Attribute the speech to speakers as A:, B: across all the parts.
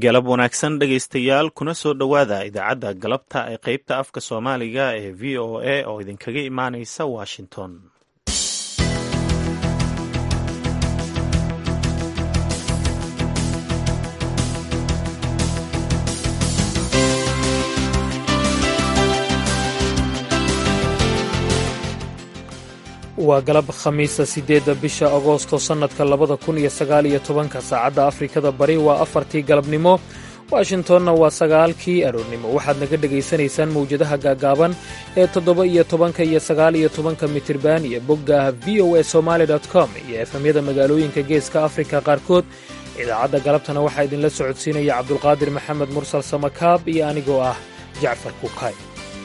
A: galab wanaagsan dhegaystayaal kuna soo dhowaada idaacadda galabta ee qaybta afka soomaaliga ee v o a oo idinkaga imaanaysa washington
B: waa galab khamiisa siddeedda bisha agoosto sannadka labada kun iyo sagaal iyo tobanka saacadda afrikada bari waa afartii galabnimo washingtonna waa sagaalkii aroornimo waxaad naga dhegaysanaysaan mawjadaha gaagaaban ee toddoba iyo tobanka iyo sagaal iyo tobanka mitirban iyo bogga v o a somaali com iyo efemyada magaalooyinka geeska afrika qaarkood idaacadda galabtana waxaa idinla socodsiinaya cabdulqaadir maxamed mursal samakaab iyo anigoo ah jacfar kuukay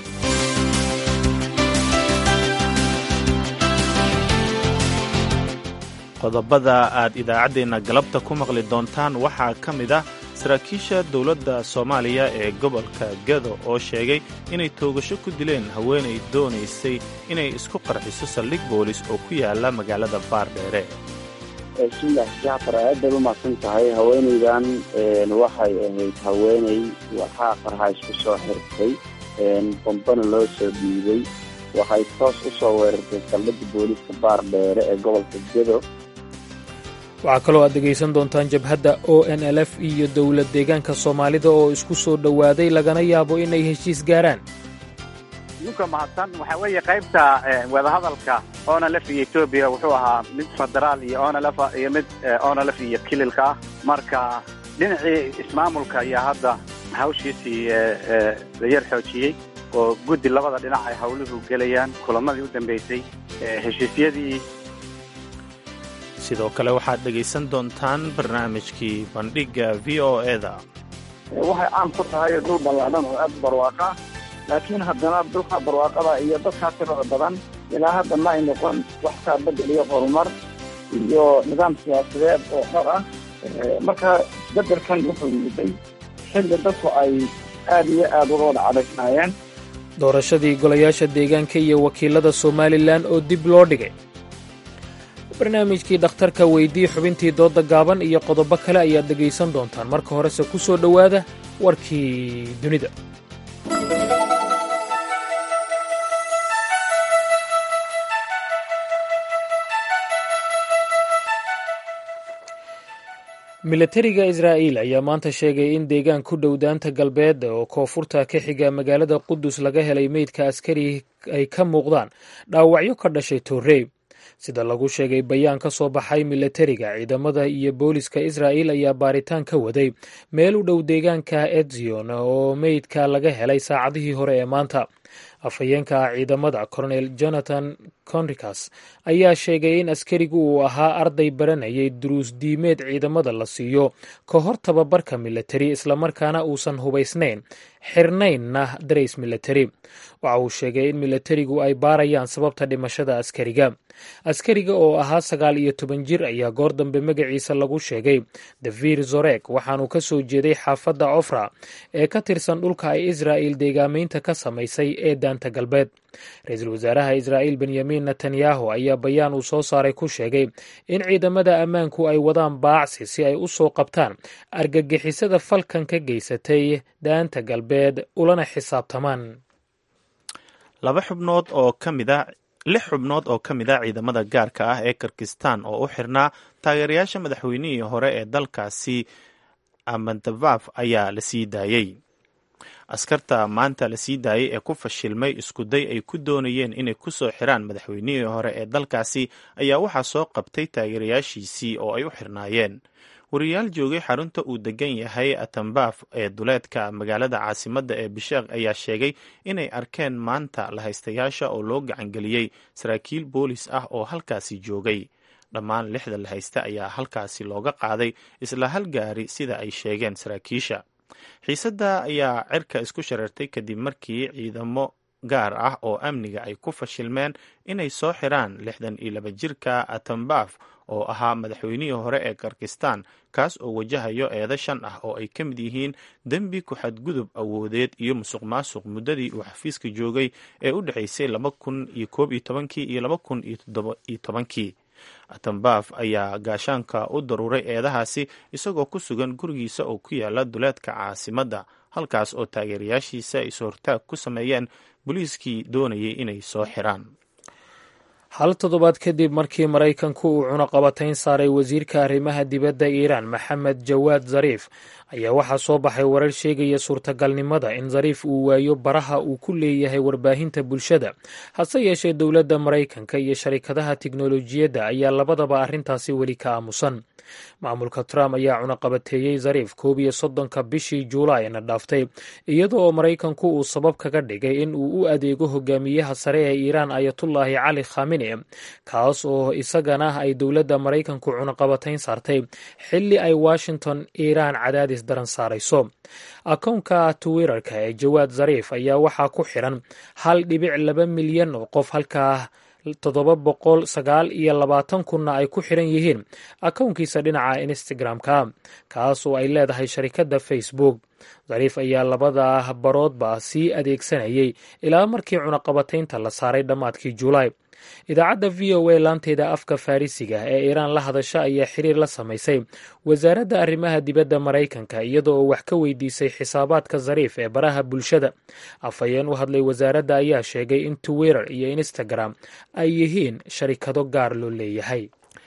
A: qodobada aad idaacaddeenna galabta ku maqli doontaan waxaa ka mid ah saraakiisha dowladda soomaaliya ee gobolka gedo oo sheegay inay toogasho ku dileen haweenay doonaysay inay isku qarxiso saldhig boolis oo ku yaala magaalada baardheere
C: bismillaah jacfar aad bay u mahadsan tahay haweenaydan waxay ahayd haweenay waxaa qarxa isku soo xirtay bombana loo soo dhiibay waxay toos u soo weerartay saldhigga booliiska baardheere ee gobolka gedo
B: waxaa kaloo aad dhegaysan doontaan jabhadda o n l f iyo dowlad deegaanka soomaalida oo isku soo dhowaaday lagana yaabo inay heshiis gaaraan
D: ninka mahadsan waxaa weeye qaybta wadahadalka onlf iyo etoobiya wuxuu ahaa mid federaal iyo onlf iyo mid onlf iyo kililka ah marka dhinacii ismaamulka ayaa hadda hawshiisii la yar xoojiyey oo guddi labada dhinac ay hawluhu gelayaan kulamadii u dambeysay heshiisyadii
A: sidoo kale waxaad dhegaysan doontaan barnaamijkii bandhigga v o eda
E: waxay caan ku tahay dhul ballaadhan oo aad barwaaqa laakiin haddana dhulka barwaaqada iyo dadkaa tirada badan ilaa hadda ma ay noqon wax kaa bedel iyo horumar iyo nidaam siyaasadeed oo dhar ah marka bedelkan wuxuu yimiday xilli dadku ay aad iyo aad uga wada cadaysnaayeen
B: doorashadii golayaasha deegaanka iyo wakiilada somalilan oo dib loo dhigay barnaamijkii dhakhtarka weydii xubintii doodda gaaban iyo qodobo kale ayaad dhegaysan doontaan marka horese ku soo dhowaada warkii dunida milatariga israa'iil ayaa maanta sheegay in deegaan ku dhow daanta galbeed oo koonfurta ka xiga magaalada qudus laga helay meydka askari ay ka muuqdaan dhaawacyo ka dhashay torrey sida lagu sheegay bayaan ka soo baxay milatariga ciidamada iyo booliska israa'iil ayaa baaritaan ka waday meel u dhow deegaanka edzion oo meydka laga helay saacadihii hore ee maanta afhayeenka ciidamada colonel jonathan conricas ayaa sheegay in askarigu uu ahaa arday baranayay duruus diimeed ciidamada la siiyo ka hor tababarka milatari islamarkaana uusan hubaysnayn xirnaynna darays milatari waxa uu sheegay in milatarigu ay baarayaan sababta dhimashada askariga askariga oo ahaa sagaal iyo toban jir ayaa goor dambe magaciisa lagu sheegay davir zorek waxaanuu ka soo jeeday xaafadda cofra ee ka tirsan dhulka ay israa'il deegaamaynta ka samaysay ee daanta galbeed ra-iisul wasaaraha israa'iil benyamin netanyahu ayaa bayaan uu soo saaray ku sheegay in ciidamada ammaanku ay wadaan baacsi si ay u soo qabtaan argagixisada falkan ka geysatay daanta galbeed ulana xisaabtamaan
A: laba xubnood oo ka mid a lix xubnood oo ka mid a ciidamada gaarka ah ee kirgistan oo u xirnaa taageerayaasha madaxweynihii hore ee dalkaasi amandabaf ayaa la sii daayey askarta maanta la sii daayey ee ku fashilmay iskuday ay ku doonayeen inay ku soo xiraan madaxweynihii hore ee dalkaasi ayaa waxaa soo qabtay taageerayaashiisii oo ay u xirnaayeen wariyaal joogay xarunta uu degan yahay atambaf ee duleedka magaalada caasimadda ee bisheekh ayaa sheegay inay arkeen maanta lahaystayaasha oo loo gacangeliyey saraakiil boolis ah oo halkaasi joogay dhammaan lixda lahaysta ayaa halkaasi looga qaaday isla hal gaari sida ay sheegeen saraakiisha xiisadda ayaa cirka isku shareertay kadib markii ciidamo gaar ah oo amniga ay ku fashilmeen inay soo xiraan lixdan iyo laba jirka atambaf oo ahaa madaxweynihii hore ee kirgistan kaas oo wajahayo eedo shan ah oo ay ka mid yihiin dembi ku-xadgudub awoodeed iyo musuq maasuq muddadii uu xafiiska joogay ee u dhexaysay laba kun iyo koob iyo tobankii iyo laba kun iyo toddoba iyo tobankii atambaf ayaa gaashaanka u daruuray eedahaasi isagoo ku sugan gurigiisa oo ku yaala duleedka caasimadda halkaas oo taageerayaashiisa is-hortaag ku sameeyeen booliiskii doonayay inay soo xiraan
B: hal toddobaad kadib markii maraykanku uu cunaqabatayn saaray wasiirka arrimaha dibadda iiraan maxamed jawaad zariif ayaa waxaa soo baxay warar sheegaya suurtagalnimada in zariif uu waayo baraha uu ku leeyahay warbaahinta bulshada hase yeeshee dowladda maraykanka iyo sharikadaha tiknolojiyadda ayaa labadaba arrintaasi weli ka aamusan maamulka trump ayaa cunaqabateeyey zariif koob iyo soddonka bishii juulaayna dhaaftay iyada oo maraykanku uu sabab kaga dhigay in uu u adeego hogaamiyaha sare ee iiraan ayatullaahi cali khamine kaas oo isagana ay dowladda maraykanku cunaqabatayn saartay xilli ay washington iiraan cadaadis daran saarayso akownka twitterka ee jawaad zariif ayaa waxaa ku xiran hal dhibic laba milyan oo qof halkaa toddoba boqol sagaal iyo labaatan kunna ay ku xiran yihiin akownkiisa dhinaca instagram-ka kaas oo ay leedahay sharikadda facebook zariif ayaa labada baroodba sii adeegsanayay ilaa markii cunaqabataynta la saaray dhammaadkii julaay idaacadda v o a laanteeda afka farrisiga ee iiraan la hadasha ayaa xiriir la samaysay wasaaradda arrimaha dibadda maraykanka iyada oo wax ka weydiisay xisaabaadka zariif ee baraha bulshada afhayeen u hadlay wasaaradda ayaa sheegay in twitter iyo instagram ay yihiin sharikado gaar loo leeyahay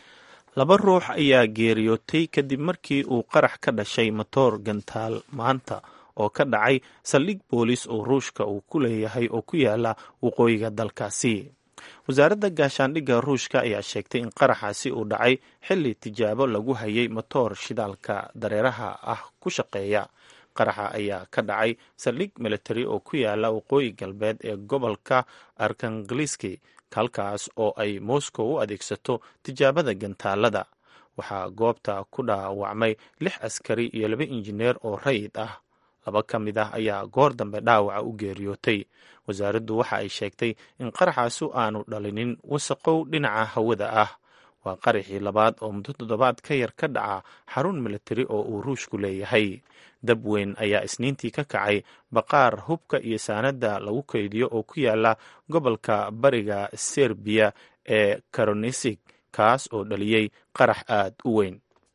A: laba ruux ayaa geeriyootay kadib markii uu qarax ka dhashay matoor gantaal maanta oo ka dhacay saldhig boolis oo ruushka uu ku leeyahay oo ku yaala waqooyiga dalkaasi wasaaradda gaashaandhigga ruushka ayaa sheegtay in qaraxaasi uu dhacay xilli tijaabo lagu hayay matoor shidaalka dareeraha ah ku shaqeeya qaraxa ayaa ka dhacay saldhig military oo ku yaala waqooyi galbeed ee gobolka arkangeliski halkaas oo ay moscow u adeegsato tijaabada gantaalada waxaa goobta ku dhaawacmay lix askari iyo laba injineer oo rayid ah laba ka mid ah ayaa goor dambe dhaawaca u geeriyootay wasaaraddu waxa ay sheegtay in qaraxaasu aanu dhalinin wasaqow dhinaca hawada ah waa qaraxii labaad oo muddo toddobaad ka yar ka dhaca xarun militari oo uu ruushku leeyahay dab weyn ayaa isniintii ka kacay baqaar hubka iyo saanadda lagu kaydiyo oo ku yaala gobolka bariga serbiya ee karonisig kaas oo dhaliyey qarax aad u weyn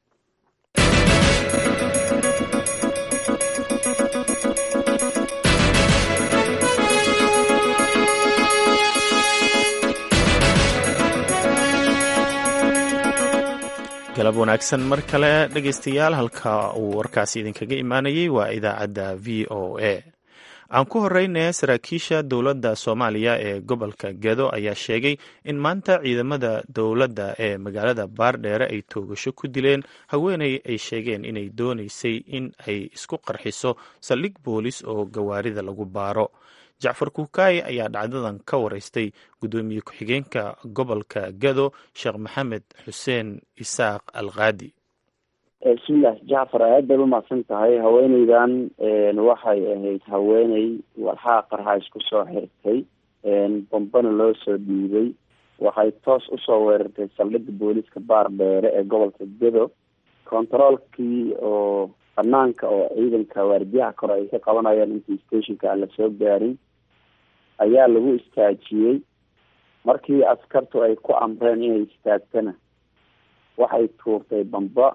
A: galab wanaagsan mar kale dhegaystayaal halka uu warkaasi idinkaga imaanayay waa idaacadda v o a aan ku horeyne saraakiisha dowladda soomaaliya ee gobolka gedo ayaa sheegay in maanta ciidamada dowladda ee magaalada baardheere ay toogasho ku dileen haweeney ay sheegeen inay doonaysay in ay isku qarxiso saldhig boolis oo gawaarida lagu baaro jacfar kuukaaye ayaa dhacdadan ka wareystay guddoomiye ku-xigeenka gobolka gado sheekh maxamed xuseen isaaq alkaadi
C: bismillaah jacfar aad baad umahadsan tahay haweeneydan waxay ahayd haweeney walxaa qarxa isku soo xirtay bombana loo soo dhiibay waxay toos usoo weerartay saldhigga booliiska baar dheere ee gobolka gado controolkii oo banaanka oo ciidanka waardiyaha kore ay ka qabanayaan intii stationka aan lasoo gaarin ayaa lagu istaajiyey markii askartu ay ku amreen inay istaagtana waxay tuurtay bamba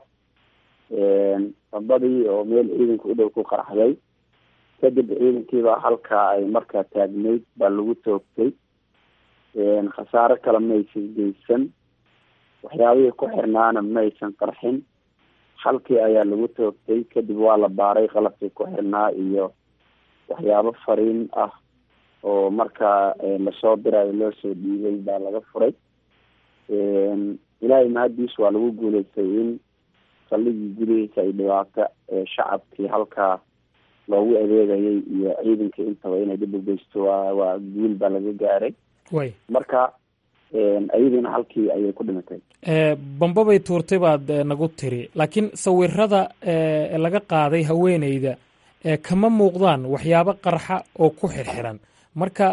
C: bambadii oo meel ciidanka u dhow ku qaraxday kadib ciidankiibaa halkaa ay markaa taagnayd baa lagu toogtay khasaaro kale maysan geysan waxyaabihii ku xirnaana maysan qarxin halkii ayaa lagu toogtay kadib waa la baaray qalabkii ku xirnaa iyo waxyaabo fariin ah oo markaa lasoo dirayo loo soo dhiibay baa laga furay ilaahay mahadiis waa lagu guuleystay in saldhigii gudihiisa ay dhibaato shacabkii halkaa loogu adeegayay iyo ciidankii intaba inay dhib u geysto waa waa guul baa laga gaaray
B: way
C: marka ayadiina halkii ayay ku dhimatay
B: bamba bay tuurtay baad nagu tiri laakiin sawirada laga qaaday haweeneyda kama muuqdaan waxyaabo qarxa oo ku xirxiran marka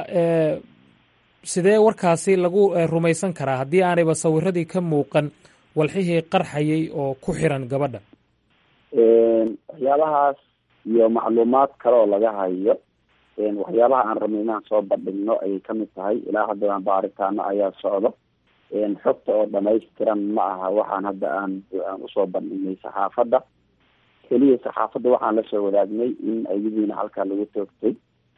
B: sidee warkaasi lagu rumaysan karaa haddii aanayba sawiradii ka muuqan walxihii qarxayay oo ku xiran gabadha
C: waxyaabahaas iyo macluumaad kale oo laga hayo waxyaabaha aan rabnay inaan soo bandhigno ayay kamid tahay ilaa haddana baaritaano ayaa socdo xogta oo dhamaystiran ma aha waxaan hadda aan aan usoo bandhignay saxaafadda keliya saxaafadda waxaan lasoo wadaagnay in ayadiina halkaa lagu toogtay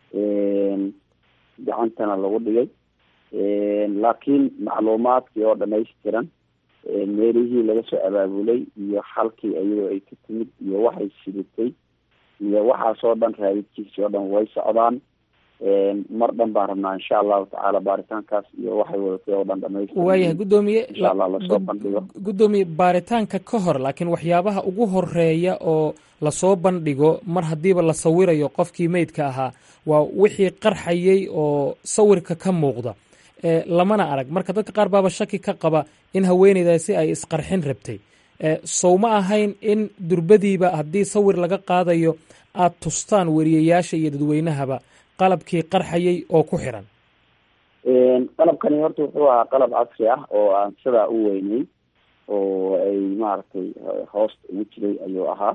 C: gacantana lagu dhigay laakiin macluumaadkii oo dhamaystiran meelihii laga soo abaabulay iyo halkii iyadoo ay ka timid iyo waxay sidatay iyo waxaasoo dhan raadidkiisii oo dhan way socdaan mar dhan baan rabnaa insha allahu tacaala baaritaankaas iyo waxay wadatay oo dhan dhamaystiran
B: waayahay guddoomiye
C: insha allah lasoo bandhigo
B: guddoomiye baaritaanka ka hor laakiin waxyaabaha ugu horeeya oo lasoo bandhigo mar haddiiba la sawirayo qofkii meydka ahaa waa wixii qarxayay oo sawirka ka muuqda lamana arag marka dadka qaar baaba shaki ka qaba in haweeneydaasi ay isqarxin rabtay sow ma ahayn in durbadiiba haddii sawir laga qaadayo aada tustaan weriyayaasha iyo dadweynahaba qalabkii qarxayay oo ku xiran
C: qalabkani horta wuxuu ahaa qalab casri ah oo aan sidaa u weynay oo ay maaragtay hoosta ugu jiray ayuu ahaa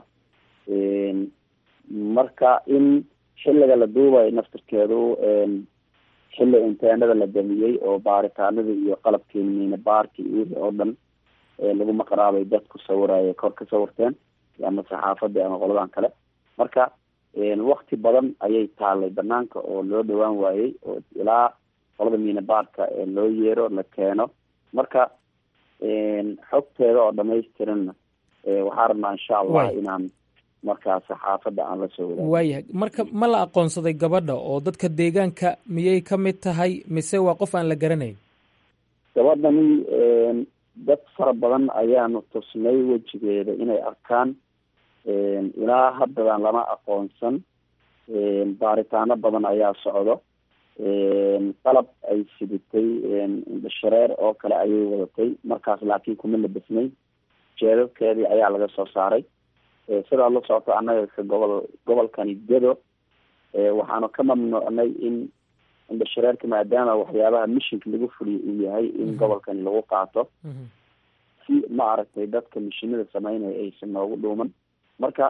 C: marka in xilliga la duubayo naftirkeedu xilli inteenada la damiyey oo baaritaanada iyo qalabkii miina baarki iyo wixii oo dhan lagu maqraabay dadku sawiraya kor ka sawirteen ama saxaafadii ama qoladan kale marka wakti badan ayay taalay banaanka oo loo dhawaan waayey oo ilaa qolada miina baarka loo yeero la keeno marka xogteeda oo dhamaystiranna waxaa rabnaa insha allah inaan markaa saxaafadda aan la soo wadaag
B: waayahay marka ma la aqoonsaday gabadha oo dadka deegaanka miyay ka mid tahay mise waa qof aan la garanayn
C: gabadhani dad fara badan ayaanu tusnay wejigeeda inay arkaan ilaa haddadan lama aqoonsan baaritaano badan ayaa socdo qalab ay sidatay indhashareer oo kale ayay wadatay markaas laakiin kuma labasnay jeedadkeedii ayaa laga soo saaray sidaa la socoto annaga ka gobol gobolkani gedo waxaanu ka mamnuucnay in indhashareerka maadaama waxyaabaha mishinka lagu fuliyo uu yahay in gobolkani lagu qaato si ma aragtay dadka mishinada sameynaya aysan noogu dhuuman marka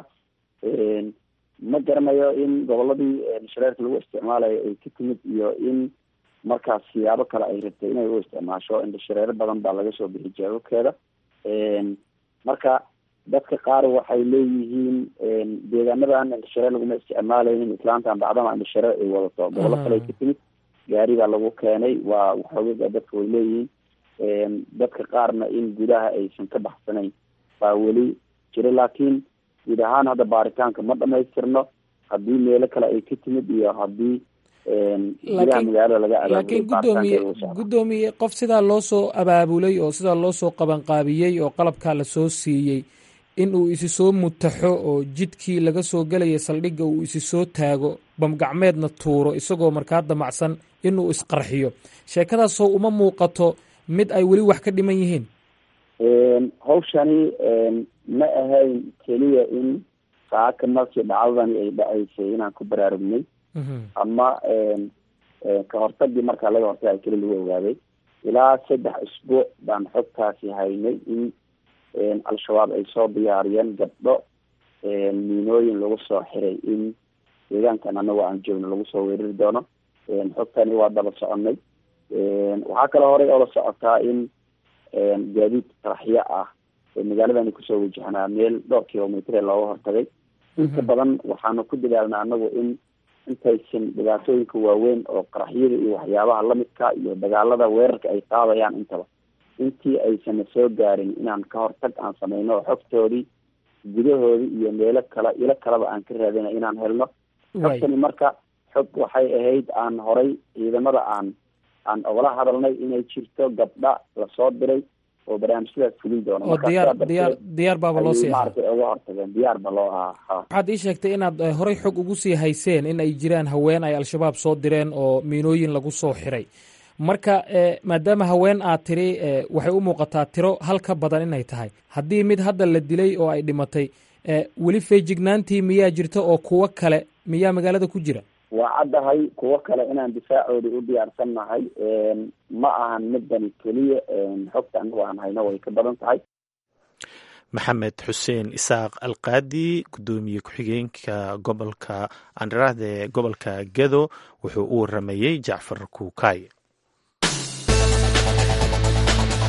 C: ma garanayo in goboladii indhashareerka lagu isticmaalayo ay ka timid iyo in markaas siyaabo kale ay rabtay inay u isticmaasho indhashareero badan baa laga soo bixi jeedadkeeda marka dadka qaar waxay leeyihiin deegaanadan indhashareer laguma isticmaalaynin islaantan bacdama indhashareer ay wadato gobolo kale ka timid gaari baa lagu keenay waa waxoogaga dadka way leeyihiin dadka qaarna in gudaha aysan ka baxsanayn baa weli jira laakiin guud ahaan hadda baaritaanka ma dhamaystirno haddii meelo kale ay ka timid iyo haddii gudaha magaalada laga
B: laakiin guddoomiye guddoomiye qof sidaa loo soo abaabulay oo sidaa loo soo qabanqaabiyey oo qalabkaa lasoo siiyey in uu isi soo mutaxo oo jidkii laga soo gelaya saldhigga uu isi soo taago bamgacmeedna tuuro isagoo markaa damacsan inuu isqarxiyo sheekadaasoo uma muuqato mid ay weli wax ka dhiman yihiin
C: hawshani ma ahayn keliya in saaka markii dhacdadani ay dhacaysay inaan ku baraarugnay ama ka hortagii markaa laga hortagay keli lagu ogaaday ilaa saddex isbuuc baan xogtaasi haynay in al-shabaab ay soo diyaariyeen gabdho miinooyin lagu soo xiray in deegaankan anago aan joogno lagu soo weerari doono xogtani waa daba soconay waxaa kaloo horey oo la socotaa in gaadiid qaraxyo ah magaaladani kusoo wajahnaa meel dhowr kilomitr looga hortagay inta badan waxaanu ku dadaalnaa anagu in intaysan dhibaatooyinka waaweyn oo qaraxyada iyo waxyaabaha lamidka iyo dagaalada weerarka ay qaadayaan intaba intii aysan soo gaarin inaan ka hortag aan sameyno xogtoodii gudahoodii iyo meelo kale ilo kaleba aan ka raadina inaan helno xogtani marka xog waxay ahayd aan horay ciidamada aan aan ogala hadalnay inay jirto gabdha lasoo diray oo barnaamijyadaas fulin doono
B: oo diyaar diyaar diyaar baaba loo sii ahaa
C: maaragtay uga hortageen diyaar ba loo ahaa
B: waxaad ii sheegtay inaad horey xog ugu sii hayseen in ay jiraan haween ay al-shabaab soo direen oo miinooyin lagu soo xiray marka maadaama haween aad tiri waxay u muuqataa tiro hal ka badan inay tahay haddii mid hadda la dilay oo ay dhimatay weli feejignaantii miyaa jirta oo kuwo kale miyaa magaalada ku jira
C: waa caddahay kuwo kale inaan difaacoodii u diyaarsan nahay ma ahan midani keliya xogta anagu aan hayno way ka badan tahay
A: maxamed xuseen isaaq alqaadi guddoomiye ku-xigeenka gobolka andharaahda ee gobolka gedo wuxuu u waramayey jacfar kuukay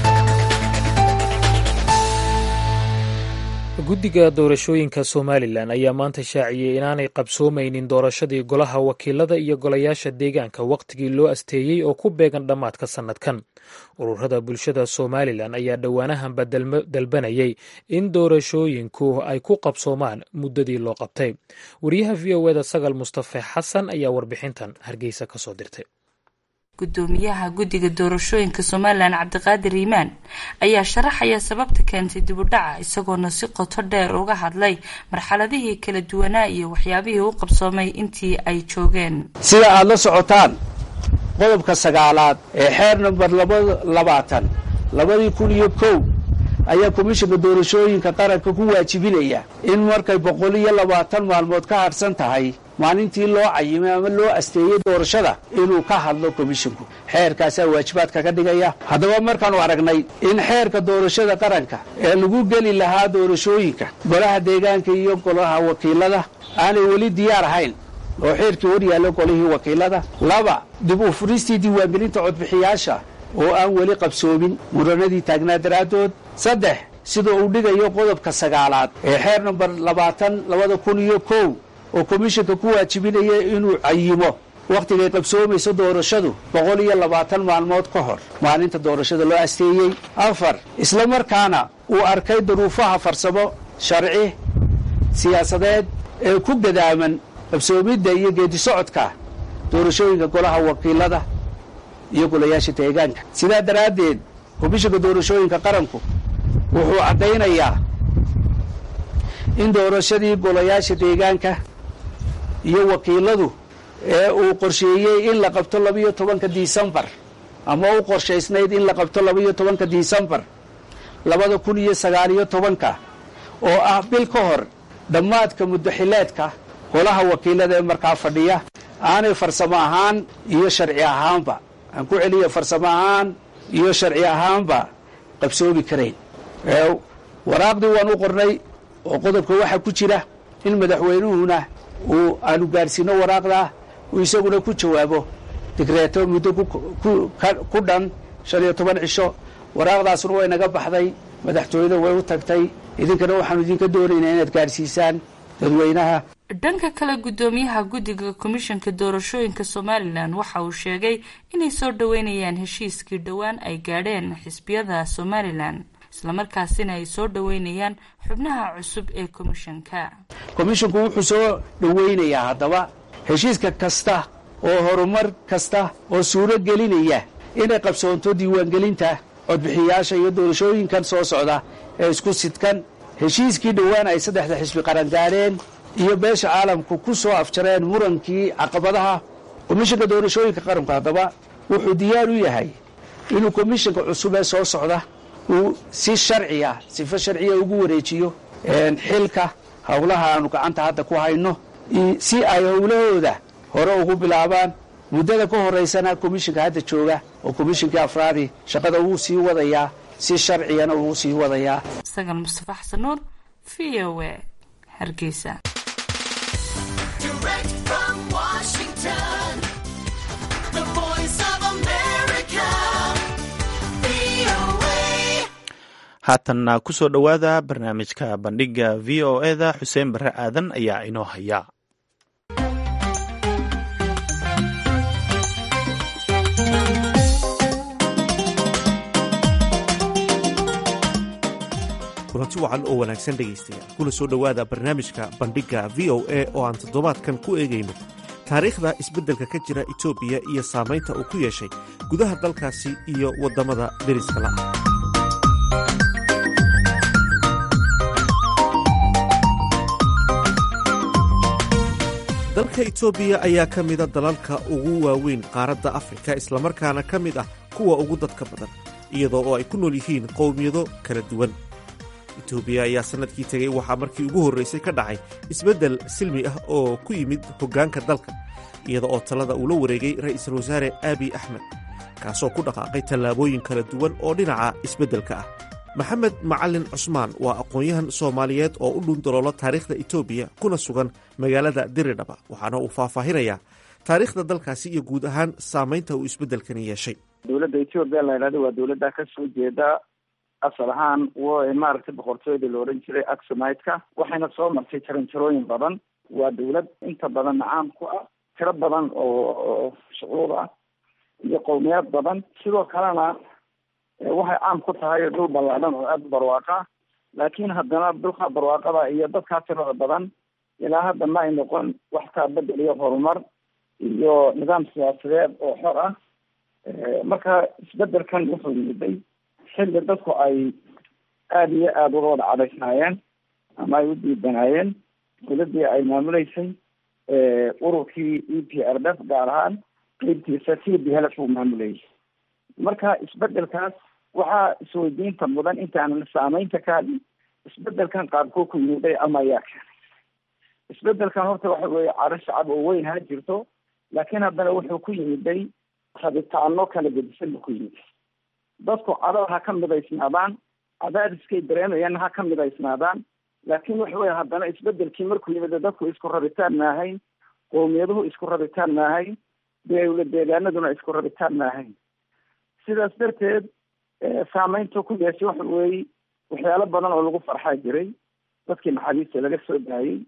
B: guddiga doorashooyinka somalilan ayaa maanta shaaciyey inaanay qabsoomaynin doorashadii golaha wakiilada iyo golayaasha deegaanka wakhtigii loo asteeyey oo ku beegan dhammaadka sannadkan ururada bulshada somalilan ayaa dhowaanahanba dalbanayay in doorashooyinku ay ku qabsoomaan muddadii loo qabtay wariyaha v o eda sagal mustafe xasan ayaa warbixintan hargeysa kasoo dirtay
F: gudoomiyaha guddiga doorashooyinka somalilan cabdiqaadir iimaan ayaa sharaxaya sababta keentay dibudhaca isagoona si qoto dheer uga hadlay marxaladihii kala duwanaa iyo waxyaabihii u qabsoomay intii ay joogeen
G: sida aada la socotaan qodobka sagaalaad ee xeer namber labaatan labadii kun iyo kow ayaa komishanka doorashooyinka qaranka ku waajibinaya in markay boqol iyo labaatan maalmood ka hadhsan tahay maalintii loo cayimay ama loo asteeyey doorashada inuu ka hadlo komishinku xeerkaasaa waajibaadka ka dhigaya haddaba markaanu aragnay in xeerka doorashada qaranka ee lagu geli lahaa doorashooyinka golaha deegaanka iyo golaha wakiilada aanay weli diyaar ahayn oo xeerkii hor yaallo golihii wakiilada laba dib u furistii diiwaangelinta codbixiyaasha oo aan weli qabsoomin muranadii taagnaa daraaddood saddex sida uu dhigayo qodobka sagaalaad ee xeer namber labaatan labada kun iyo kow oo komishanka ku waajibinaya inuu cayimo wakhtigay qabsoomayso doorashadu boqol iyo labaatan maalmood ka hor maalinta doorashada loo asteeyey afar isla markaana uu arkay duruufaha farsamo sharci siyaasadeed ee ku gadaaman qabsoomidda iyo geedisocodka doorashooyinka golaha wakiilada iyo golayaasha deegaanka sidaa daraaddeed komishanka doorashooyinka qaranku wuxuu caddaynayaa in doorashadii golayaasha deegaanka iyo wakiiladu ee uu qorsheeyey in la qabto labiyo tobanka disembar ama u qorshaysnayd in la qabto labiyo tobanka disembar labada kun iyo sagaaliyo tobanka oo ah bil ka hor dhammaadka muddaxileedka golaha wakiilada ee markaa fadhiya aanay farsamo ahaan iyo sharci ahaanba aan ku celiya farsamo ahaan iyo sharci ahaanba qabsoomi karayn waraaqdii waan u qornay oo qodobka waxaa ku jira in madaxweynuhuna uu aanu gaadhsiino waraaqdaa uu isaguna ku jawaabo digreeto muddo ku dhan shan iyo toban cisho waraaqdaasuna way naga baxday madaxtooyada way u tagtay idinkana waxaanu idinka doonaynaa inaad gaadhsiisaan dadweynaha
F: dhanka kale guddoomiyaha guddiga komishanka doorashooyinka somalilan waxa uu sheegay inay soo dhoweynayaan heshiiskii dhowaan ay gaadheen xisbiyada somalilan islamarkaasina ay soo dhoweynayaan xubnaha cusub ee komishanka
G: komishinku wuxuu soo dhoweynayaa haddaba heshiiska kasta oo horumar kasta oo suuro gelinaya inay qabsoonto diiwaangelinta codbixiyaasha iyo doorashooyinkan soo socda ee isku sidkan heshiiskii dhowaan ay saddexda xisbi qaran gaadheen iyo beesha caalamku ku soo afjareen murankii caqabadaha komishanka doorashooyinka qaranku haddaba wuxuu diyaar u yahay inuu komishanka cusub ee soo socda uu si sharciya sifo sharciya ugu wareejiyo xilka howlaha aanu gacanta hadda ku hayno si ay howlahooda hore ugu bilaabaan muddada ka horaysana komishanka hadda jooga oo komishankii afraadi shaqada wuu sii wadayaa si sharciyana wuu sii wadayaa
F: sagal mustafa xasan nuur v o a hargeysa
A: haatanna kusoo dhowaada barnaamijka bandhiga v o eda xuseen barre aadan ayaa inoo haya
H: kulanti wacan oo wanaagsan dhegaystayaal kuna soo dhowaada barnaamijka bandhigga v o a oo aan toddobaadkan ku eegayno taariikhda isbeddelka ka jira etoobiya iyo saamaynta uu ku yeeshay gudaha dalkaasi iyo waddamada deriska la dalka etoobiya ayaa ka mida dalalka ugu waaweyn qaaradda afrika islamarkaana ka mid ah kuwa ugu dadka badan iyadoo oo ay ku nool yihiin qowmiyado kala duwan etoobiya ayaa sannadkii tegey waxaa markii ugu horraysay ka dhacay isbeddel silmi ah oo ku yimid hoggaanka dalka iyada oo talada uu la wareegay ra'iisul wasaare aabiy axmed kaasoo ku dhaqaaqay tallaabooyin kala duwan oo dhinaca isbeddelka ah maxamed macalin cusmaan waa aqoon-yahan soomaaliyeed oo u dhundaloola taariikhda etoobiya kuna sugan magaalada diridhaba waxaana uu faahfaahinayaa taariikhda dalkaasi iyo guud ahaan saamaynta uu isbeddelkani yeeshay
E: dowladda etoobiya la yidhahdo waa dowladda kasoo jeeda asal ahaan w maaragtay boqortooyada la odhan jiray axomite-ka waxayna soo martay jaranjarooyin badan waa dawlad inta badan caan ku ah tiro badan oo shucuub ah iyo qowmiyaad badan sidoo kalena waxay caan ku tahay dhul ballaadhan oo aada u barwaaqa laakiin haddana dhulka barwaaqada iyo dadkaa tirada badan ilaa hadda ma ay noqon wax kaa bedel iyo horumar iyo nidaam siyaasadeed oo xor ah marka isbedelkan wuxuu yimiday xilli dadku ay aada iyo aada uga wada cadaysnaayeen ama ay u diidanaayeen dowladii ay maamuleysay ururkii e p r f gaar ahaan qeybtiisa t b helf uu maamulayay marka isbedelkaas waxaa isweydiinta mudan intaanan saameynta ka hadlin isbedelkan qaabkuu ku yimiday ama ayaa keenay isbedelkan horta waxa weeye caro shacab oo weyn ha jirto laakiin haddana wuxuu ku yimiday rabitaano kala gedisan buu ku yimid dadku cadada ha ka midaysnaadaan cadaadiskay dareemayaan ha ka midaysnaadaan laakiin waxa weye haddana isbedelkii markuu yimid dadku isku rabitaan maahayn qowmiyaduhu isku rabitaan maahayn dawla deegaanaduna isku rabitaan maahayn sidaas darteed saameyntu ku yeeshay waxa weeye waxyaalo badan oo lagu farxaa jiray dadkii maxaabiista laga soo daayey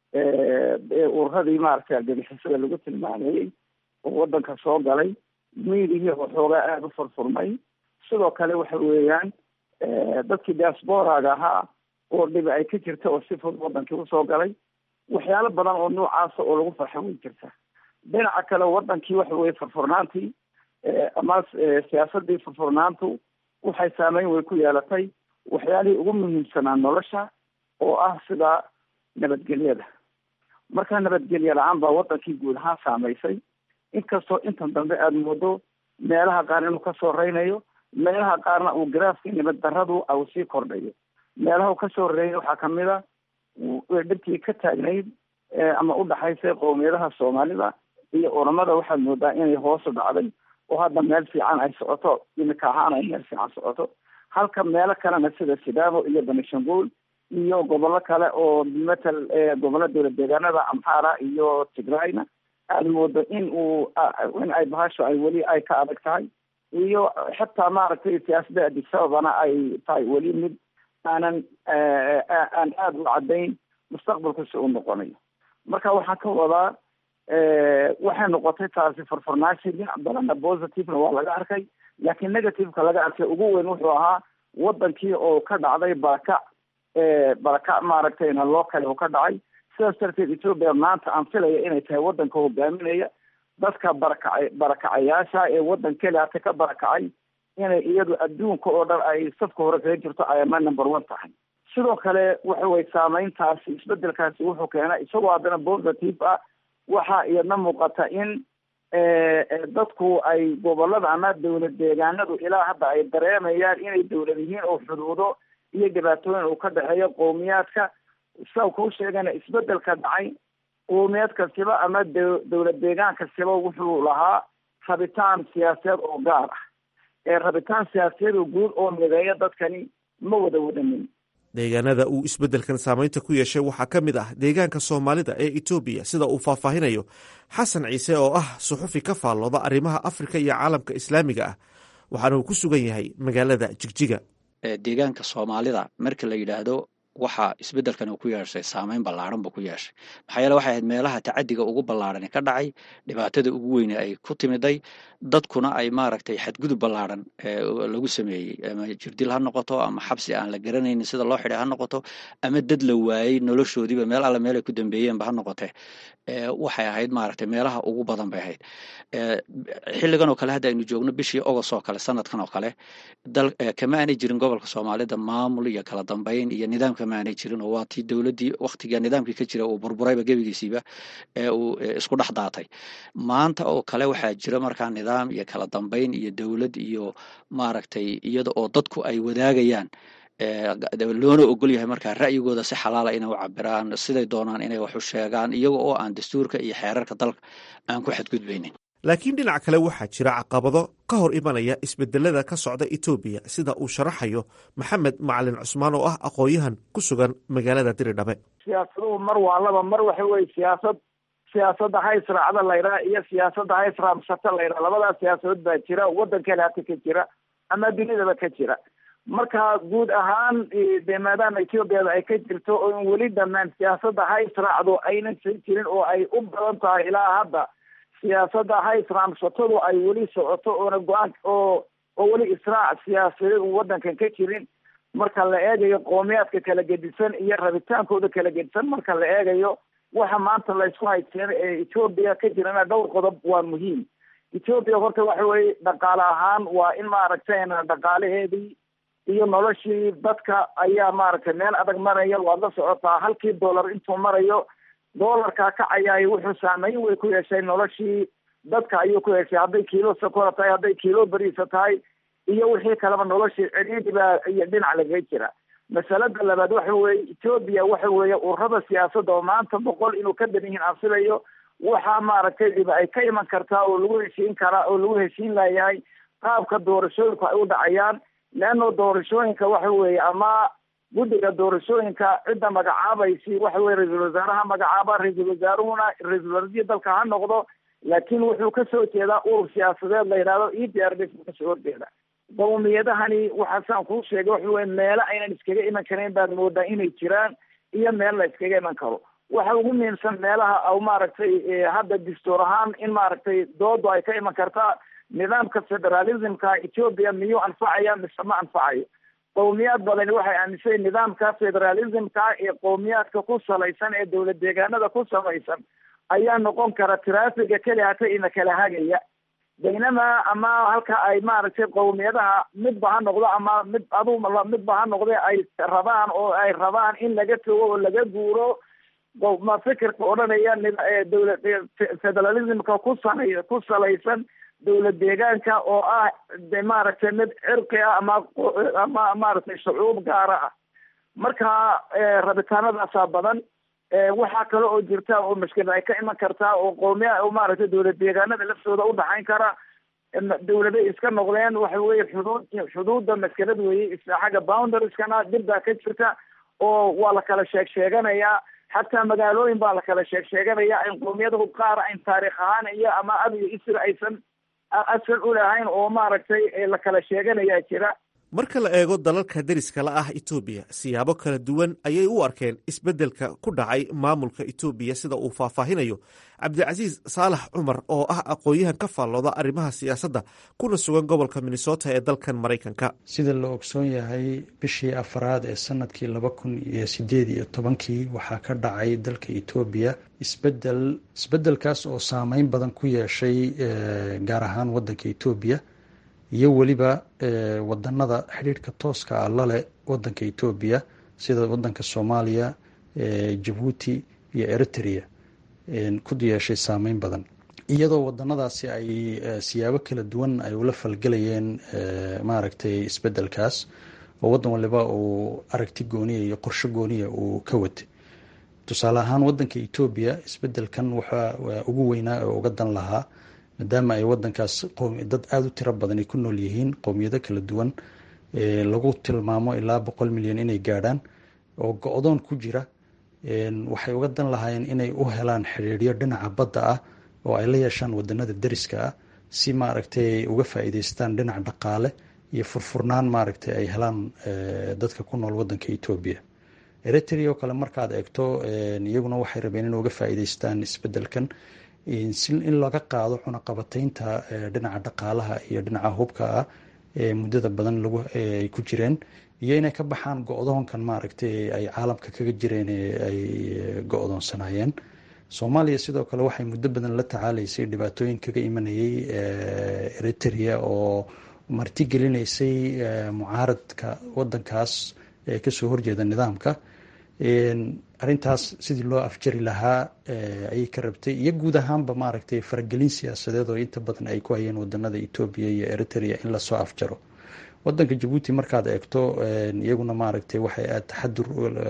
E: ururadii maaragtay argagixisada lagu tilmaamayey oo wadanka soo galay miidihii waxoogaa aada u furfurmay sidoo kale waxa weeyaan dadkii diasporaga ahaa oo dhibi ay ka jirta oo si fud wadankii usoo galay waxyaalo badan oo noocaasa oo lagu farxa way jirta dhinaca kale wadankii waxa weye furfurnaantii ama siyaasadii furfurnaantu waxay saameyn way ku yeelatay waxyaalihii ugu muhiimsanaa nolosha oo ah sida nabadgelyada marka nabadgelye la-aan baa wadankii guud ahaan saameysay inkastoo intan dambe aada moodo meelaha qaar inuu kasoo reynayo meelaha qaarna uu garaafka nabad daradu au sii kordhayo meelaha uu kasoo reeyay waxaa kamid a dhibkii ka taagnayd ama udhaxaysay qowmiyadaha soomaalida iyo oramada waxaad moodaa inay hoosu dhacday oo hadda meel fiican ay socoto imika ahaan ay meel fiican socoto halka meelo kalena sida sidaamo iyo banishanguul iyo gobollo kale oo matal gobollo dowlad deegaanada amhara iyo tigrayna aada moodo in uu in ay bahasho ay weli ay ka adag tahay iyo xataa maaragtay siyaasadda adisababana ay tahay weli mid aanan aan aada u caddayn mustaqbalku si uu noqonayo marka waxaan ka wadaa waxay noqotay taasi furfurnaashi dhinac badanna positivena waa laga arkay laakiin negativeka laga arkay ugu weyn wuxuu ahaa wadankii oo ka dhacday barakac barakac maaragtayna loo kale oo ka dhacay sidaas darteed ethoopia maanta aan filaya inay tahay wadanka hogaaminaya dadka barakacay barakacayaasha ee wadan keliata ka barakacay inay iyadu adduunka oo dhan ay safka hore kaga jirto ayama number one tahay sidoo kale waxa weye saameyntaasi isbedelkaasi wuxuu keenay isagoo haddana positive ah waxaa iyadna muuqata in dadku ay gobolada ama dowlad deegaanadu ilaa hadda ay dareemayaan inay dowlad yihiin oo xuduudo iyo dhibaatooyin uu ka dhexeeyo qowmiyaadka sa kuu sheegana isbedelka dhacay qowmiyaad kastiba ama d dowlad deegaan kastiba wuxuu lahaa rabitaan siyaasadeed oo gaar ah ee rabitaan siyaasadeed oo guud oo mideeya dadkani ma wada wadanin
H: deegaanada uu isbeddelkan saameynta ku yeeshay waxaa ka mid ah deegaanka soomaalida ee etoobiya sida uu faahfaahinayo xasan ciise oo ah suxufi ka faallooda arrimaha afrika iyo caalamka islaamiga ah waxaana uu ku sugan yahay magaalada jigjiga
I: deegaanka soomaalida marka la yidhaahdo waxaa isbeddelkan uu ku yeeshay saameyn ballaaran buu ku yeeshay maxaa yeele waxay ahayd meelaha tacadiga ugu ballaarani ka dhacay dhibaatada ugu weyne ay ku timiday dadkuna ay maaragtay xadgudub ballaaran lagu sameeyey ama jirdil ha noqoto ama xabsi aan la garanaynin sida loo xidhay ha noqoto ama dad la waayey noloshoodiiba meel alle meel ay ku dambeeyeenba ha noqotee waxay ahayd maaragtay meelaha ugu badan bay ahayd xilligan oo kale hadda aynu joogno bishii ogos oo kale sanadkan oo kale dal kama aanay jirin gobolka soomaalida maamul iyo kala dambeyn iyo nidaam kama aanay jirin oo waa tii dowladdii waktiga nidaamkii ka jira uu burburayba gebigiisiiba ee uu isku dhex daatay maanta oo kale waxaa jira markaa nidaam iyo kala dambeyn iyo dowlad iyo maaragtay iyada oo dadku ay wadaagayaan loona ogol yahay markaa ra'yigooda si xalaala inay u cabiraan siday doonaan inay wax u sheegaan iyaga oo aan dastuurka iyo xeerarka dalka aan ku xadgudbaynin
H: laakiin dhinac kale waxaa jira caqabado ka hor imanaya isbedelada ka socda etoobiya sida uu sharaxayo maxamed macalin cusmaan oo ah aqoon-yahan ku sugan magaalada diridhabe
E: siyaasaduhu mar waa laba mar waxa weye siyaasad siyaasadda ha israacda laydhaha iyo siyaasadda ha israamsata laydhaha labadaas siyaasadood baa jira waddan kale hata ka jira ama dunidaba ka jira marka guud ahaan de maadaama ethoobiada ay ka jirto oo in weli dhammaan siyaasadda ha israacdo aynan sii jirin oo ay u badan tahay ilaa hadda siyaasadda ha israamsatadu ay weli socoto oona go-aan oo oo weli israac siyaasadeed u waddankan ka jirin marka la eegayo qoomiyaadka kala gedisan iyo rabitaankooda kala gedisan marka la eegayo waxa maanta laysku haysteen ee etoobiya ka jirana dhowr qodob waa muhiim etoobiya horta waxa weye dhaqaale ahaan waa in maaragtay dhaqaalaheedii iyo noloshii dadka ayaa maaragtay meel adag maraya waad la socotaa halkii dollar intuu marayo dollarkaa kacayaay wuxuu saameyn way ku yeeshay noloshii dadka ayuu ku yeeshay hadday kiilo sokora tahay hadday kiilo beriisa tahay iyo wixii kaleba noloshii cidhiidhi baa iyo dhinac lagaga jira masalada labaad waxa weeye etoobiya waxa weeye ururada siyaasadda oo maanta boqol inuu ka badan yihiin ansilayo waxaa maaragtay dhiba ay ka iman kartaa oo lagu heshiin karaa oo lagu heshiin layahay qaabka doorashooyinku ay u dhacayaan leano doorashooyinka waxa weeye ama guddiga doorashooyinka cidda magacaabaysi waxa weye ra-iisul wasaaraha magacaaba ra-iisul wasaaruhuna ra-iisul wasaarihii dalka ha noqdo laakiin wuxuu kasoo jeedaa urur siyaasadeed la yidhahdo e d r d kasoo horjeeda qawmiyadahani waxaasaan kuu sheegay waxa weye meelo aynan iskaga iman karayn baad moodaa inay jiraan iyo meel la iskaga iman karo waxa ugu muhiimsan meelaha aw maaragtay hadda dastuur ahaan in maaragtay doodu ay ka iman kartaa nidaamka federalismka etoobiya miyuu anfacaya mise ma anfacayo qowmiyaad badani waxay aaminsan nidaamka federalismka ee qowmiyaadka ku salaysan ee dowlad deegaanada ku samaysan ayaa noqon kara traafiga keli hata ina kala hagaya baynama ama halka ay maaragtay qowmiyadaha midba ha noqdo ama mid adu midba ha noqde ay rabaan oo ay rabaan in laga togo oo laga guuro ma fikirka odhanaya dowla federalismka ku sanay ku salaysan dowlad deegaanka oo ah de maaragtay mid cirqi ah ama ama maaragtay shucuub gaara ah marka rabitaanadaasaa badan waxaa kale oo jirta oo mashkilad ay ka iman kartaa oo qoomiya oo maaragtay dowlad deegaanada laftooda udhaxayn kara dowladay iska noqdeen waxa weye xuduud xuduudda maskilad weye xagga boundarskana dib baa ka jirta oo waa la kala sheeg sheeganayaa xataa magaalooyin baa la kala sheeg sheeganaya in qoomiyadahu qaar ayn taarikh ahaan iyo ama ab iyo isr aysan asal u lahayn oo maaragtay la kala sheeganayaa jira
H: marka la eego dalalka deriska la ah etoobiya siyaabo kala duwan ayay u arkeen isbeddelka ku dhacay maamulka etoobiya sida uu faahfaahinayo cabdicasiis saalax cumar oo ah aqoon-yahan ka faallooda arrimaha siyaasadda kuna sugan gobolka minnesota ee dalkan maraykanka
J: sida la ogsoon yahay bishii afaraad ee sanadkii laba kun iyo sideed iyo tobankii waxaa ka dhacay dalka etoobiya isbedel isbeddelkaas oo saameyn badan ku yeeshay gaar ahaan waddanka etoobiya iyo weliba wadanada xidhiidhka tooska ah laleh wadanka etoobiya sida wadanka soomaaliya jabuuti iyo eritrea ku yeeshay saameyn badan iyadoo wadanadaasi ay siyaabo kala duwan ay ula falgelayeen maaragtay isbedelkaas oo wadan waliba uu aragti gooniya iyo qorsho gooniya uu ka watay tusaale ahaan wadanka etoobiya isbedelkan waxaa ugu weynaa oo uga dan lahaa maadaama ay wadankaas dad aada u tiro badan ay ku nool yihiin qowmiyado kala duwan lagu tilmaamo ilaa boqol milyan inay gaadhaan oo go-doon ku jira waxay uga dan lahaayeen inay u helaan xidhiidhyo dhinaca badda ah oo ay la yeeshaan wadanada deriska ah si maaragtay uga faa-iideystaan dhinac dhaqaale iyo furfurnaan maaragtay ay helaan dadka ku nool wadanka etoobiya eritrea oo kale markaad eegto iyaguna waxay rabeen in uga faa-iideystaan isbedelkan si in laga qaado cunaqabataynta dhinaca dhaqaalaha iyo dhinaca hubka ah ee muddada badan ay ku jireen iyo inay ka baxaan go-doonkan maaragtay ay caalamka kaga jireen ay go-doonsanaayeen soomaaliya sidoo kale waxay muddo badan la tacaalaysay dhibaatooyin kaga imanayay eritrea oo martigelinaysay mucaaradka wadankaas ee kasoo horjeeda nidaamka arintaas sidii loo afjari lahaa ayay ka rabtay iyo guud ahaanba maaragtay faragelin siyaasadeed oo inta badan ay ku hayeen wadanada etoobiya iyo eritrea in lasoo afjaro wadanka jabuuti markaad eegto iyaguna maaragtay waxay aad taxadur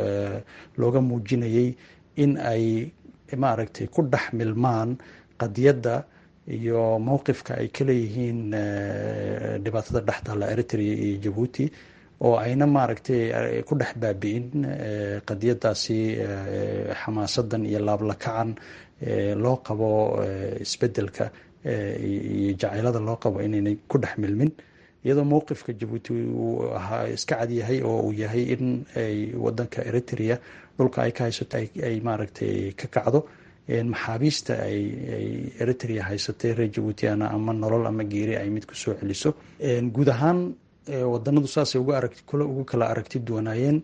J: looga muujinayay in ay maaragtay ku dhex milmaan qadiyadda iyo mowqifka ay ka leeyihiin dhibaatada dhextaalla eritrea iyo jabuuti oo ayna maaragtay ku dhex baabi-in qadiyadaasi xamaasadan iyo laablakacan loo qabo isbedelka iyo jacaylada loo qabo inaynay ku dhex milmin iyadoo mowqifka jabuuti uu ahaa iska cadyahay oo uu yahay in ay wadanka eritrea dhulka ay ka haysato ay maaragtay ka kacdo maxaabiista ay eritrea haysatay reer jabuutiana ama nolol ama geeri ay mid kusoo celiso guud ahaan wadanadu saasay ugu kala aragti duwanaayeen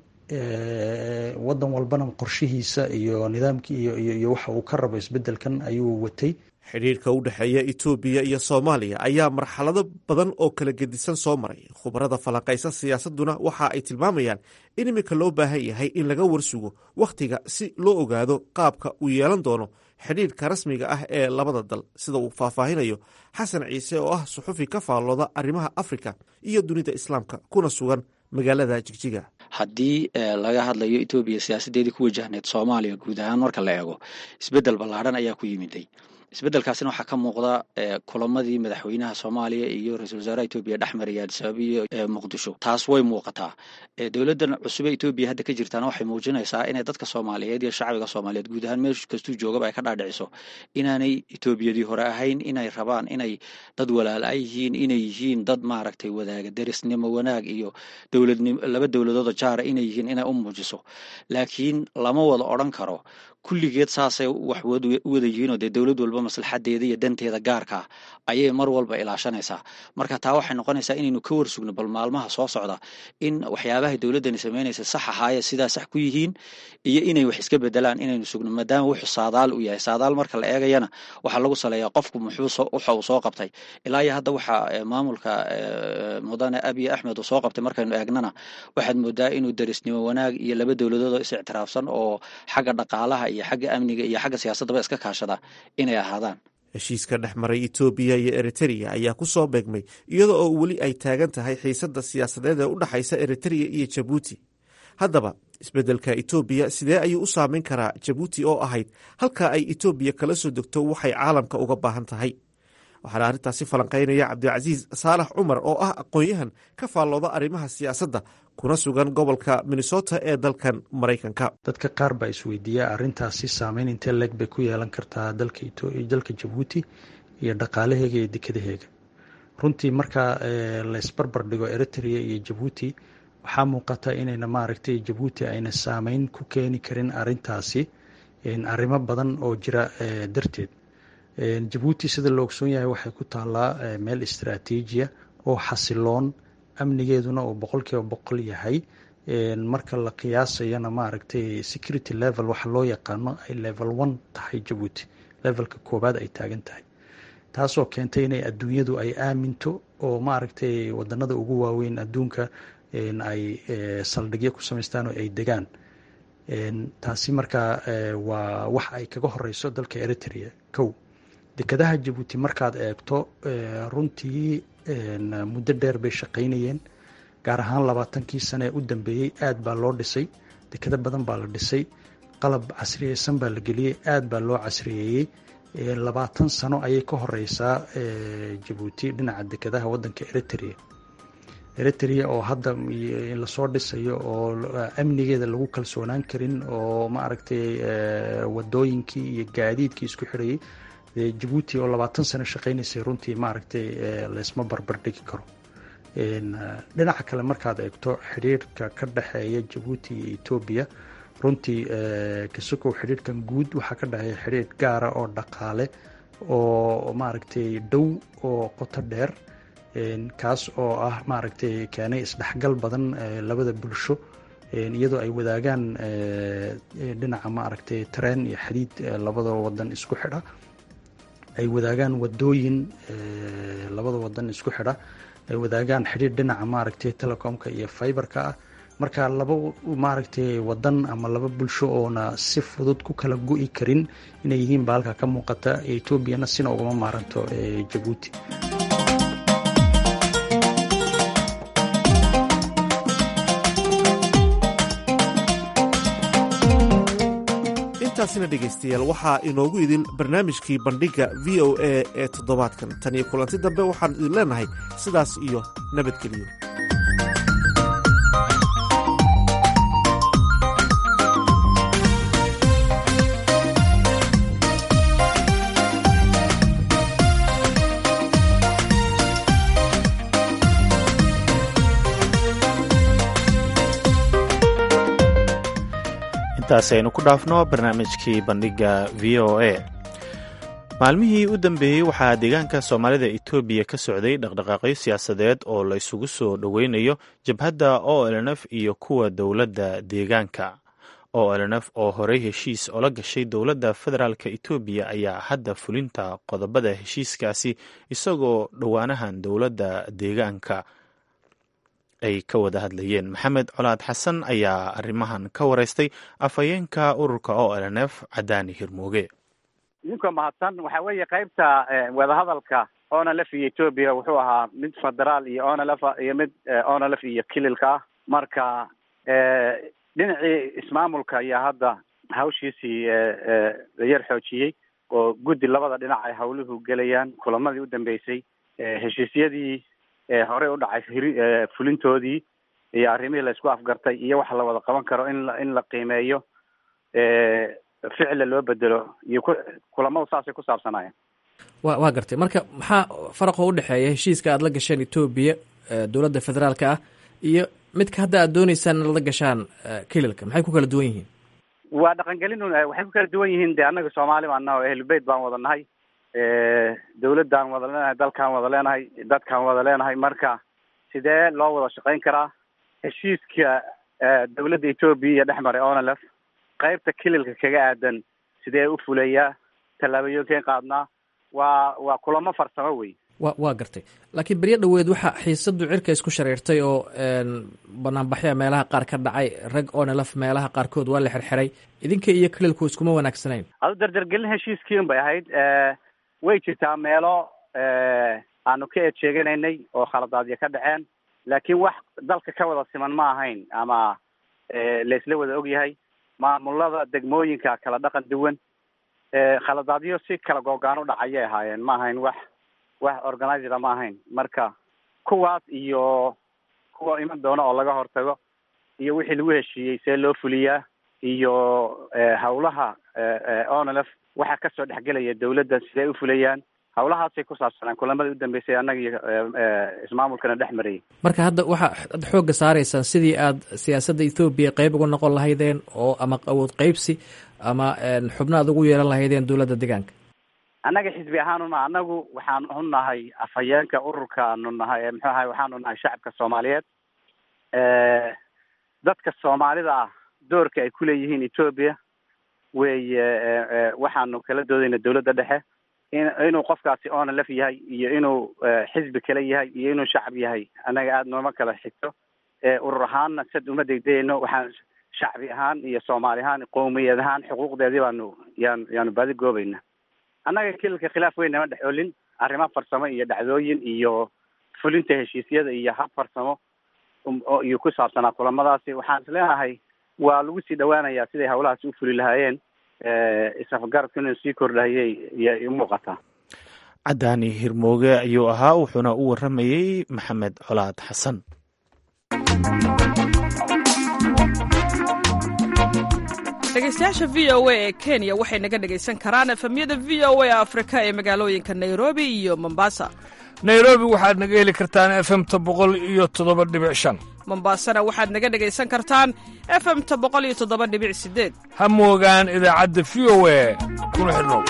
J: wadan walbana qorshihiisa iyo nidaamkii iyo waxa uu ka rabo isbedelkan ayuu watay
H: xidhiirka u dhexeeya etoobiya iyo soomaaliya ayaa marxalado badan oo kala gedisan soo maray khubarada falanqaysa siyaasaduna waxa ay tilmaamayaan in iminka loo baahan yahay in laga warsugo wakhtiga si loo ogaado qaabka uu yeelan doono xidhiirka rasmiga ah ee labada dal sida uu faahfaahinayo xasan ciise oo ah suxufi ka faallooda arrimaha afrika iyo dunida islaamka kuna sugan magaalada jigjiga
I: haddii laga hadlayo etoobiya siyaasadeedii ku wajahneyd soomaaliya guud ahaan marka la eego isbeddel ballaadhan ayaa ku yimiday isbeddelkaasina waxaa ka muuqda kulamadii madaxweynaha soomaaliya iyo ra-isul wasaaraha etoobiya dhex maraya adisababa iyo muqdisho taas way muuqataa dowladdan cusub ee etoobiya hadda ka jirtaana waxay muujinaysaa inay dadka soomaaliyeed iyo shacbiga soomaaliyeed guud ahaan meel kastuu joogaba ay ka dhaadhiciso inaanay etoobiyadii hore ahayn inay rabaan inay dad walaala yihiin inay yihiin dad maaragtay wadaaga derisnimo wanaag iyo dowladnimo laba dowladooda jaara inay yihiin inay u muujiso laakiin lama wada odran karo kulligeed saasay wax u wada yihiinoo dee dowlad walba maslaxadeeda iyo danteeda gaarkaa ayay mar walba ilaashanaysaa marka taa waxay noqonaysaa inaynu ka warsugno bal maalmaha soo socda in waxyaabahay dowladdani samaynaysa sax ahaaye sidaa sax ku yihiin iyo inay wax iska bedelaan inaynu sugno maadaama wuxuu saadaal u yahay saadaal marka la eegayana waxaa lagu saleeyaa qofku muxuu waxa uu soo qabtay ilaa iyo hadda waxaa maamulka mudane abiy axmed uu soo qabtay markaynu eegnana waxaad moodaa inuu derisnimo wanaag iyo laba dowladood oo is ictiraafsan oo xagga dhaqaalaha iyo xagga amniga iyo xagga siyaasaddaba iska kaashada inay ahaadaan
H: heshiiska dhex maray etoobiya iyo eritereya ayaa ku soo beegmay iyada oo weli ay taagan tahay xiisadda siyaasadeed ee u dhexaysa eritereya iyo jabuuti haddaba isbeddelka etoobiya sidee ayuu u saameyn karaa jabuuti oo ahayd halka ay etoobiya kala soo degto waxay caalamka uga baahan tahay waxaana arrintaasi falanqaynaya cabdilcasiis saalax cumar oo ah aqoon-yahan ka faallooda arrimaha siyaasadda kuna sugan gobolka minnesota ee dalkan maraykanka
J: dadka qaar baa isweydiiya arrintaasi saameyn intee leeg bay ku yeelan kartaa dalka jabuuti iyo dhaqaalaheega iyo dekadaheega runtii marka laysbarbar dhigo eritrea iyo jabuuti waxaa muuqata inayna maaragtay jabuuti ayna saameyn ku keeni karin arintaasi arrimo badan oo jira darteed jabuuti sida la ogsoon yahay waxay ku taallaa meel istraatiijiya oo xasiloon amnigeeduna uu boqolkiiba boqol yahay marka la qiyaasayana maaragtay security level waxa loo yaqaano ay level one tahay jabuuti levelka koowaad ay taagan tahay taasoo keentay inay adduunyadu ay aaminto oo maaragtay wadanada ugu waaweyn adduunka ay saldhigyo ku samaystaan oo ay degaan taasi markaa waa wax ay kaga horeyso dalka eritrea kow dekadaha jabuuti markaad eegto runtii muddo dheer bay shaqaynayeen gaar ahaan labaatankii sane ee u dambeeyey aad baa loo dhisay dekado badan baa la dhisay qalab casriyeysan baa la geliyey aad baa loo casriyeeyey labaatan sano ayay ka horeysaa jabuuti dhinaca dekadaha wadanka eritrea eritrea oo hadda lasoo dhisayo oo amnigeeda lagu kalsoonaan karin oo maaragtay wadooyinkii iyo gaadiidkii isku xirayay jabuuti oo labaatan sano shaqaynaysay runtii maaragtay laysma barbardhigi karo dhinaca kale markaad eegto xidhiirka ka dhexeeya jabuuti iyo etoobiya runtii kasukow xidhiirkan guud waxaa ka dhexeeya xidhiir gaara oo dhaqaale oo maaragtay dhow oo qoto dheer kaas oo ah maaragtay keenay isdhexgal badan labada bulsho iyadoo ay wadaagaan dhinaca maaragtay tareen iyo xadiid labada wadan isku xidha ay wadaagaan wadooyin labada wadan isku xidha ay wadaagaan xidhiir dhinaca maaragtay telecomka iyo fiberka ah marka laba maaragtay wadan ama laba bulsho oona si fudud ku kala go-i karin inay yihiin baa halka ka muuqata etoobiyana sina ugama maaranto jabuuti
H: intaasina dhegaystayaal waxaa inoogu idin barnaamijkii bandhigga v o a ee toddobaadkan tan iyo kulanti dambe waxaan idin leenahay sidaas iyo nabadgeliyo
A: intaasi aynu ku dhaafno barnaamijkii bandhiga v o a maalmihii u dambeeyey waxaa deegaanka soomaalida etoobiya ka socday dhaqdhaqaaqyo siyaasadeed oo la isugu soo dhoweynayo jabhadda o lnf iyo kuwa dowladda deegaanka o lnf oo horey heshiis ola gashay dowladda federaalk etoobiya ayaa hadda fulinta qodobada heshiiskaasi isagoo dhowaanahan dowladda deegaanka ay ka wada hadlayeen maxamed colaad xasan ayaa arrimahan ka wareystay afhayeenka ururka o lnf cadaani hirmooge
D: idinka mahadsan waxa weeye qaybta wadahadalka onalf iyo etoobiya wuxuu ahaa mid federaal iyo onalf iyo mid onalf iyo kililka ah marka dhinacii ismaamulka ayaa hadda hawshiisii yar xoojiyey oo guddi labada dhinac ay hawluhu gelayaan kulamadii u dambeysay heshiisyadii horey u dhacay fulintoodii iyo arrimihii la isku afgartay iyo waxa la wada qaban karo in in la qiimeeyo ficla loo bedelo iyo kulamadu saasay ku saabsanayeen
K: wa waa gartay marka maxaa faraqoo udhexeeya heshiiska aad la gasheen etoobiya dowladda federaalka ah iyo midka hadda aad dooneysaan inaad la gashaan kililka maxay ku kala duwan yihiin
D: waa dhaqangelin waxay ku kala duwan yihiin de annaga soomaali baan naha ehlubeyt baan wada nahay dawladdaan wada leenahay dalkaan wada leenahay dadkaan wada leenahay marka sidee loo wada shaqayn karaa heshiiska dawladda etoobiya iyo dhex maray onalef qaybta kililka kaga aadan sidee u fuleeyaa tallaabooyinkeen qaadnaa waa waa kulamo farsamo wey
K: wa waa gartay laakiin beryo dhoweed waxaa xiisadu cirka isku shareertay oo banaanbaxya meelaha qaar ka dhacay rag onelaf meelaha qaarkood waa la xirxiray idinka iyo kililku iskuma wanaagsanayn
D: adu dardargelin heshiiskiin bay ahayd way jirtaa meelo aanu ka eed sheeganaynay oo khaladaadyo ka dhaceen laakiin wax dalka ka wada siman ma ahayn ama laisla wada ogyahay maamulada degmooyinka kala dhaqan duwan khaladaadyo si kala googaan u dhacayay ahaayeen ma ahayn wax wax organizera ma ahayn marka kuwaas iyo kuwa iman doona oo laga hortago iyo wixii lagu heshiiyey see loo fuliyaa iyo hawlaha onlf waxaa kasoo dhexgelaya dawladda sidee u fulayaan hawlahaasay ku saabsanaan kulamadii u dambeysay annaga iyo ismaamulkana dhex marayay
K: marka hadda waxaa ad xoogga saaraysaan sidii aad siyaasadda ethoobiya qeyb uga noqon lahaydeen oo ama awood qeybsi ama xubno aad ugu yeelan lahaydeen dowladda deegaanka
D: annaga xisbi ahaanuna annagu waxaanu nahay afhayeenka ururkaanu nahay muxuu ahay waxaanu nahay shacabka soomaaliyeed dadka soomaalida ah doorka ay kuleeyihiin etoobiya wey waxaanu kala doodayna dawladda dhexe in inuu qofkaasi onalf yahay iyo inuu xisbi kale yahay iyo inuu shacab yahay annaga aada nooma kala xigto urur ahaanna sad uma degdegayno waxaan shacbi ahaan iyo soomaali ahaan qowmiyad ahaan xuquuqdeedii baanu yaan yaanu baadi goobayna annaga kililka khilaaf weyn nama dhex olin arrimo farsamo iyo dhacdooyin iyo fulinta heshiisyada iyo hab farsamo iyo ku saabsanaa kulamadaasi waxaan is leenahay waa lagu sii dhawaanayaa siday hawlahaasi u fuli lahaayeen isafgarabka inuu sii kordhahayay iy umuuqataa
A: cadaani hirmooge ayuu ahaa wuxuuna u waramayey maxamed colaad xasan
L: dhegeystayaasha v o a ee kenya waxay naga dhegaysan karaan efemyada v o a afrika ee magaalooyinka nairobi iyo mombasa
M: nairobi waxaad naga heli kartaan efemta boqol iyo toddoba dhibic shan
L: mombasana waxaad naga dhegaysan kartaan efemta boqol iyo toddoba dhibic sideed
M: ha moogaan idaacadda v o a kuna xidhnow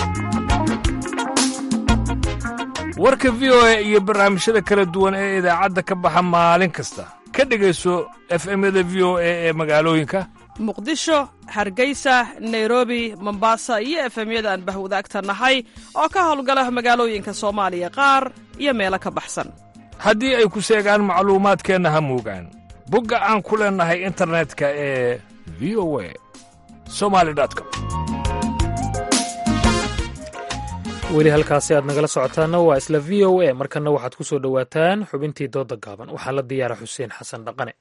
M: warka v o a iyo barnaamijyada kala duwan ee idaacadda ka baxa maalin kasta ka dhegayso efemyada v o a ee magaalooyinka
L: muqdisho hargeysa nairobi mombasa iyo efemyada aan bahwadaagta nahay oo ka howlgala magaalooyinka soomaaliya qaar iyo meelo ka baxsan
M: haddii ay ku seegaan macluumaadkeenna ha moogaan bogga aan ku leennahay internetka ee v o a somali com
B: weli halkaasi aad nagala socotaanna waa isla v o a markanna waxaad ku soo dhowaataan xubintii dooda gaaban waxaa la diyaara xuseen xasan dhaqane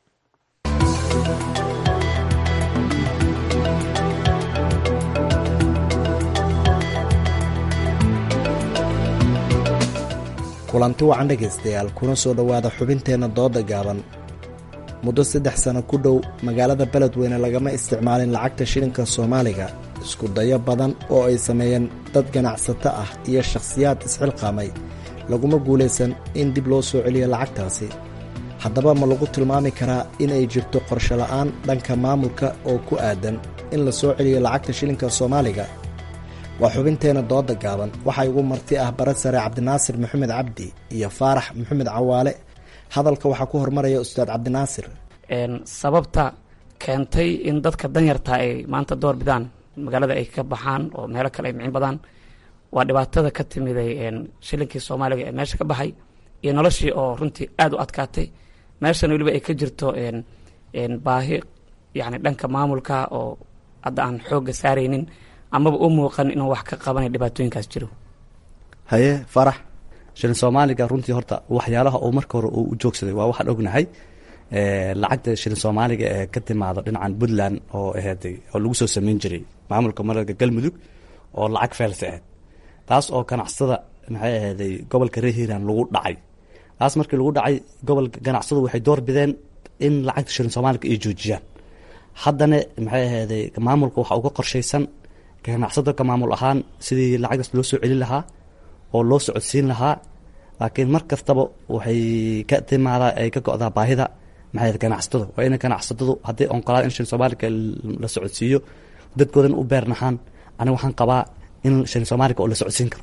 N: kulanti wacan dhegaystayaal kuna soo dhowaada xubinteenna dooda gaaban muddo saddex sano ku dhow magaalada beledweyne lagama isticmaalin lacagta shilinka soomaaliga isku dayo badan oo ay sameeyeen dad ganacsato ah iyo shakhsiyaad isxilqaamay laguma guulaysan in dib loo soo celiyo lacagtaasi haddaba ma lagu tilmaami karaa in ay jirto qorsho la'aan dhanka maamulka oo ku aadan in la soo celiyo lacagta shilinka soomaaliga waa xubinteenna dooda gaaban waxaa igu marti ah bara sare cabdinaasir maxamed cabdi iyo faarax maxamed cawaale hadalka waxaa ku hormaraya ustaad cabdinaasir
O: sababta keentay in dadka danyarta ay maanta door bidaan magaalada ay ka baxaan oo meelo kale ay micin badaan waa dhibaatada ka timiday shilinkii soomaaliga ee meesha ka baxay iyo noloshii oo runtii aada u adkaatay meeshana weliba ay ka jirto baahi yani dhanka maamulka oo hadda aan xoogga saaraynin amaba u muuqan inuu wax ka qabanay dhibaatooyinkaas jiro
P: haye farax shilin soomaaliga runtii horta waxyaalaha uu marka hore uu u joogsaday waa waxaan ognahay lacagta shilin soomaaliga ee ka timaado dhinacan puntland oo aheeday oo lagu soo sameyn jiray maamulka mararka galmudug oo lacag feelsa ahayd taas oo ganacsada maxay aheeday gobolka reer hiiraan lagu dhacay taas markii lagu dhacay gobolka ganacsadu waxay door bideen in lacagta shilin soomaaliga ay joojiyaan haddana maxay aheeday maamulka waxa uga qorshaysan ganacsado ka maamul ahaan sidii lacagtaas loo soo celin lahaa oo loo socodsiin lahaa laakiin mar kastaba waxay ka timaadaa ay ka go-daa baahida maxay ganacsatada waa ina ganacsatadu hadday onqolaan in shilin soomaaliga la socodsiiyo dadkoodan u beernahaan aniga waxaan qabaa in shilin soomaaliga oo la socodsiin karo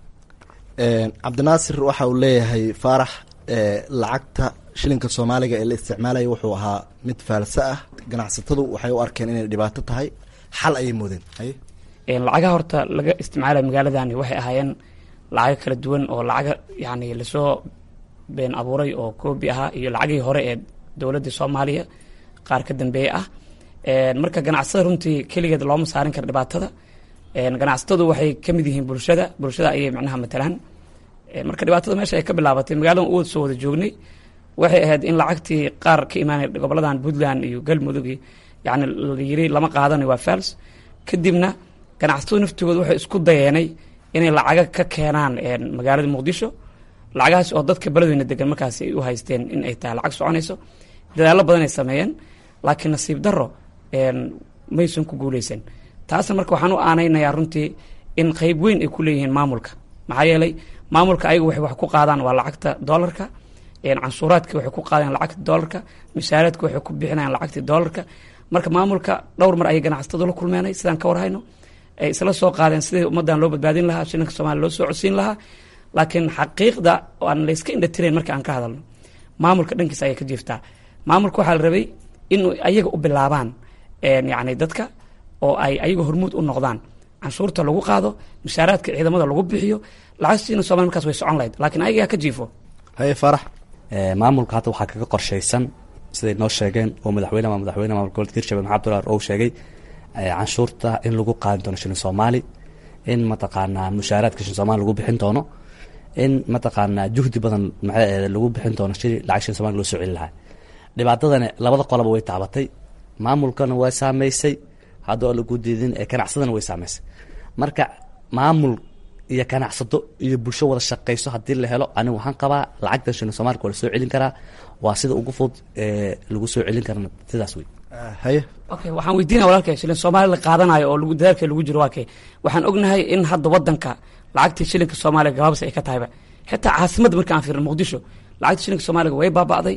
N: cabdinaasir waxa uu leeyahay faarax lacagta shilinka soomaaliga ee la isticmaalaya wuxuu ahaa mid faalso ah ganacsatadu waxay u arkeen inay dhibaato tahay xal ayay moodeen
O: lacagaha horta laga isticmaalaya magaaladani waxay ahaayeen lacago kala duwan oo lacaga yani lasoo been abuuray oo koobi ahaa iyo lacagihii hore ee dowladda soomaaliya qaar ka dambeeye ah marka ganacsada runtii keligeed looma saarin kara dhibaatada ganacsatadu waxay ka mid yihiin bulshada bulshada ayay macnaha matalaan marka dhibaatada meesha ay ka bilaabatay magaaladan u soo wada joognay waxay ahayd in lacagtii qaar ka imaanay goboladan puntland iyo galmudug yani layiri lama qaadanayo waa fals kadibna ganacsatadu naftigooda waxay isku dayeenay inay lacaga ka keenaan magaalada muqdisho lacagahaas oo dadka beledweyna degan markaas ay u haysteen in ay tahay lacag soconayso dadaallo badan ay sameeyeen laakiin nasiib daro maysan ku guuleysan taasna marka waxaan u aanaynayaa runtii in qeyb weyn ay ku leeyihiin maamulka maxaa yeelay maamulka ayaga waxay wax ku qaadaan waa lacagta doolarka cansuuraadka waxay ku qaadaan lacagta doolarka mishaaraadka waxay ku bixinayaan lacagta doolarka marka maamulka dhowr mar ayay ganacsatadu la kulmeenay sidaan ka warhayno ay isla soo qaadeen sidii ummaddan loo badbaadin lahaa shilinka soomaliya loo soo codsiin lahaa laakiin xaqiiqda aan layska indhatirayn marka aan ka hadalno maamulka dhankiisa ayay ka jiiftaa maamulka waxaa la rabay in ayaga u bilaabaan yacni dadka oo ay ayaga hormuud u noqdaan canshuurta lagu qaado mushaaraadka ciidamada lagu bixiyo lacag shilinka somalia markaas way socon lahayd laakiin ayagaa ka jiifo
P: haye farax maamulka hadda waxaa kaga qorshaysan siday noo sheegeen oo madaxweyne ama madaxweyne maamulka gobolka hirshabelle maxamed abdullahi ou sheegay canshuurta in lagu qaadi doono shilin soomaali in mataqaanaa mushaaraadka shilin soomali lagu bixin doono in mataqaanaa juhdi badan maxay lagu bixin doono shili lacag shilin somali loo soo celi lahaa dhibaatadani labada qolaba way taabatay maamulkana waa saameysay hadda oo lagu diidin ee ganacsadana way saameysay marka maamul iyo ganacsato iyo bulsho wada shaqeyso haddii la helo aniga waxaan qabaa lacagtan shilin soomaalika waa la soo celin karaa waa sida ugu fudud ee lagu soo celin karana sidaas wey
N: haye
O: okay waxaan weydiinaya walaalkay shilin soomaali la qaadanayo oo lagu dadaalka lagu jiro waa kay waxaan ognahay in hadda wadanka lacagtii shilinka soomaaliga gabaabsi ay ka tahayba xitaa caasimadda marka aan fiirno muqdisho lacagta shilinka soomaaliga way baaba'day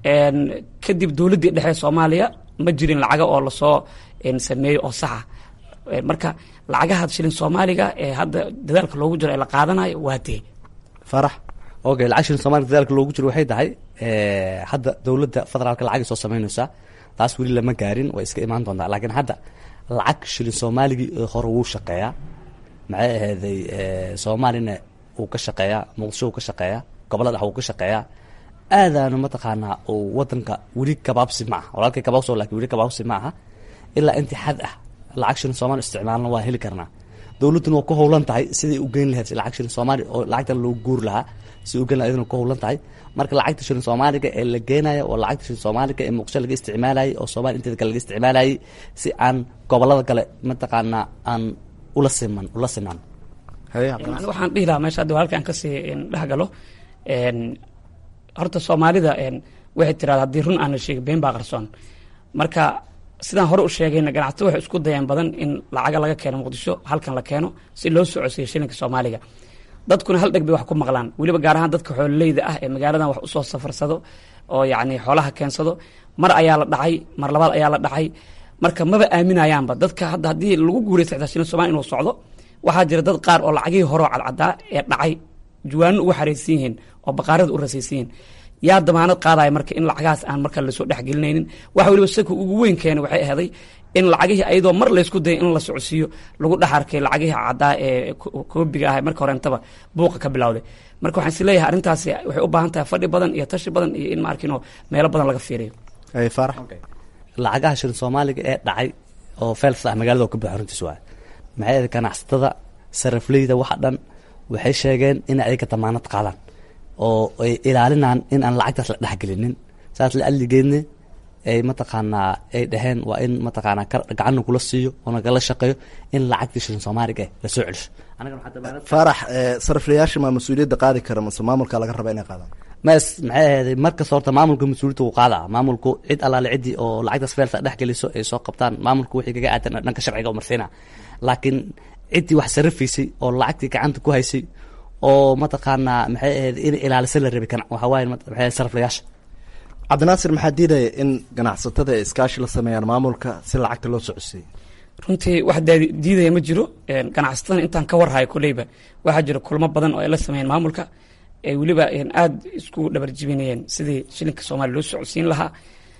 O: kadib dowladdii dhexe soomaaliya ma jirin lacaga oo lasoo sameeyo oo saxa marka lacagaha shilin soomaaliga ee hadda dadaalka loogu jiro ee la qaadanayo waa dee
P: farax okay lacag shilin soomaliga dadaalka loogu jiro waxay tahay hadda dowladda federaalka lacagay soo sameynaysaa taas weli lama gaarin way iska imaan doontaa laakiin hadda lacag shilin soomaaligii hore wuu shaqeeyaa maxay ahayday soomaalina wuu ka shaqeeyaa muqdisho wuu ka shaqeeyaa gobolada dhex wuu ka shaqeeyaa aadaanu mataqaanaa uu wadanka weli kabaabsi ma aha walaalkay kabaabso lakin weli kabaabsi ma aha ilaa intii xad ah lacag shilin soomali isticmaalna waa heli karnaa dowladduna waa ku howlan tahay siday u geyn lahayd lacag shilin soomaali oo lacagtan loo guuri lahaa si u geyn laha idana ku howlan tahay marka lacagta shilin soomaaliga ee la geenaya oo lacagta shilin soomaaliga ee muqdisho laga isticmaalayay oo soomalia inteeda kale laga isticmaalayay si aan gobolada kale mataqaanaa aan ula siman ula sinaan
O: waxaan dhihi lahaa meesha hadda halkaan kasii dhexgalo horta soomaalida waxay tirahda haddii run aan la sheegin been baa qarsoon marka sidaan hore u sheegayna ganacsato waxay isku dayeen badan in lacaga laga keeno muqdisho halkan la keeno si loo soo codsiyo shilinka soomaaliga dadkuna hal dheg bay wax ku maqlaan weliba gaar ahaan dadka xoololeyda ah ee magaaladan wax usoo safarsado oo yacni xoolaha keensado mar ayaa la dhacay mar labaad ayaa la dhacay marka maba aaminayaanba dadka hadda haddii lagu guuraysta xitaa shilin soomaali inuu socdo waxaa jira dad qaar oo lacagihii horeo cadcadaa ee dhacay juwaano ugu xaraysan yihiin oo baqaarada u rasaysan yihiin yaa damaanad qaadaya marka in lacagahaas aan marka lasoo dhexgelinaynin waxa weliba saka ugu weyn keena waxay ahaday in lacagihii ayadoo mar laysku dayay in la socodsiiyo lagu dhex arkay lacagihii caddaa ee koobiga ah marka horeentaba buuqa ka bilowday marka waxaan is leeyahay arrintaasi waxay u baahan tahay fadhi badan iyo tashi badan iyo in maarkino meelo badan laga fiiriyo
P: farax lacagaha shilin soomaaliga ee dhacay oo fels ah magaalada oo ka buuxa runtiis waay maxay ahayd ganacsatada sarafleyda waxa dhan waxay sheegeen in ayaga damaanad qaadaan oo ay ilaalinaan in aan lacagtaas la dhexgelinin saas la adligeedne ay mataqaanaa ay dhaheen waa in mataqaanaa gacanna kula siiyo oo nagala shaqeeyo in lacagtii shilin soomaaliga eh lasoo celisho
N: faarax sariflayaasha maa mas-uuliyadda qaadi kara mase maamulka laga raba inay qaadaan
P: mas maxay ahayd markasta horta maamulka mas-uuliyadda wuu qaadaa maamulku cid allaale ciddii oo lacagtaas feelsa dhex geliso ay soo qabtaan maamulku wixii kaga aadan dhanka sharciga umarsiina laakiin ciddii wax sarifaysay oo lacagtii gacanta ku haysay oo mataqaanaa maxay ahayd in ilaalisa la rabay waxaa waaye maxay sariflayaasha
N: cabdinaasir maxaa diidaya in ganacsatada ay iskaashi la sameeyaan maamulka si lacagta loo socodsiiyo
O: runtii wax diidaya ma jiro ganacsatada intaan ka warhayo koleyba waxaa jira kulmo badan oo ay la sameeyeen maamulka ay weliba aada isku dhabarjibinayeen sidii shilinka soomaaliya loo socodsiin lahaa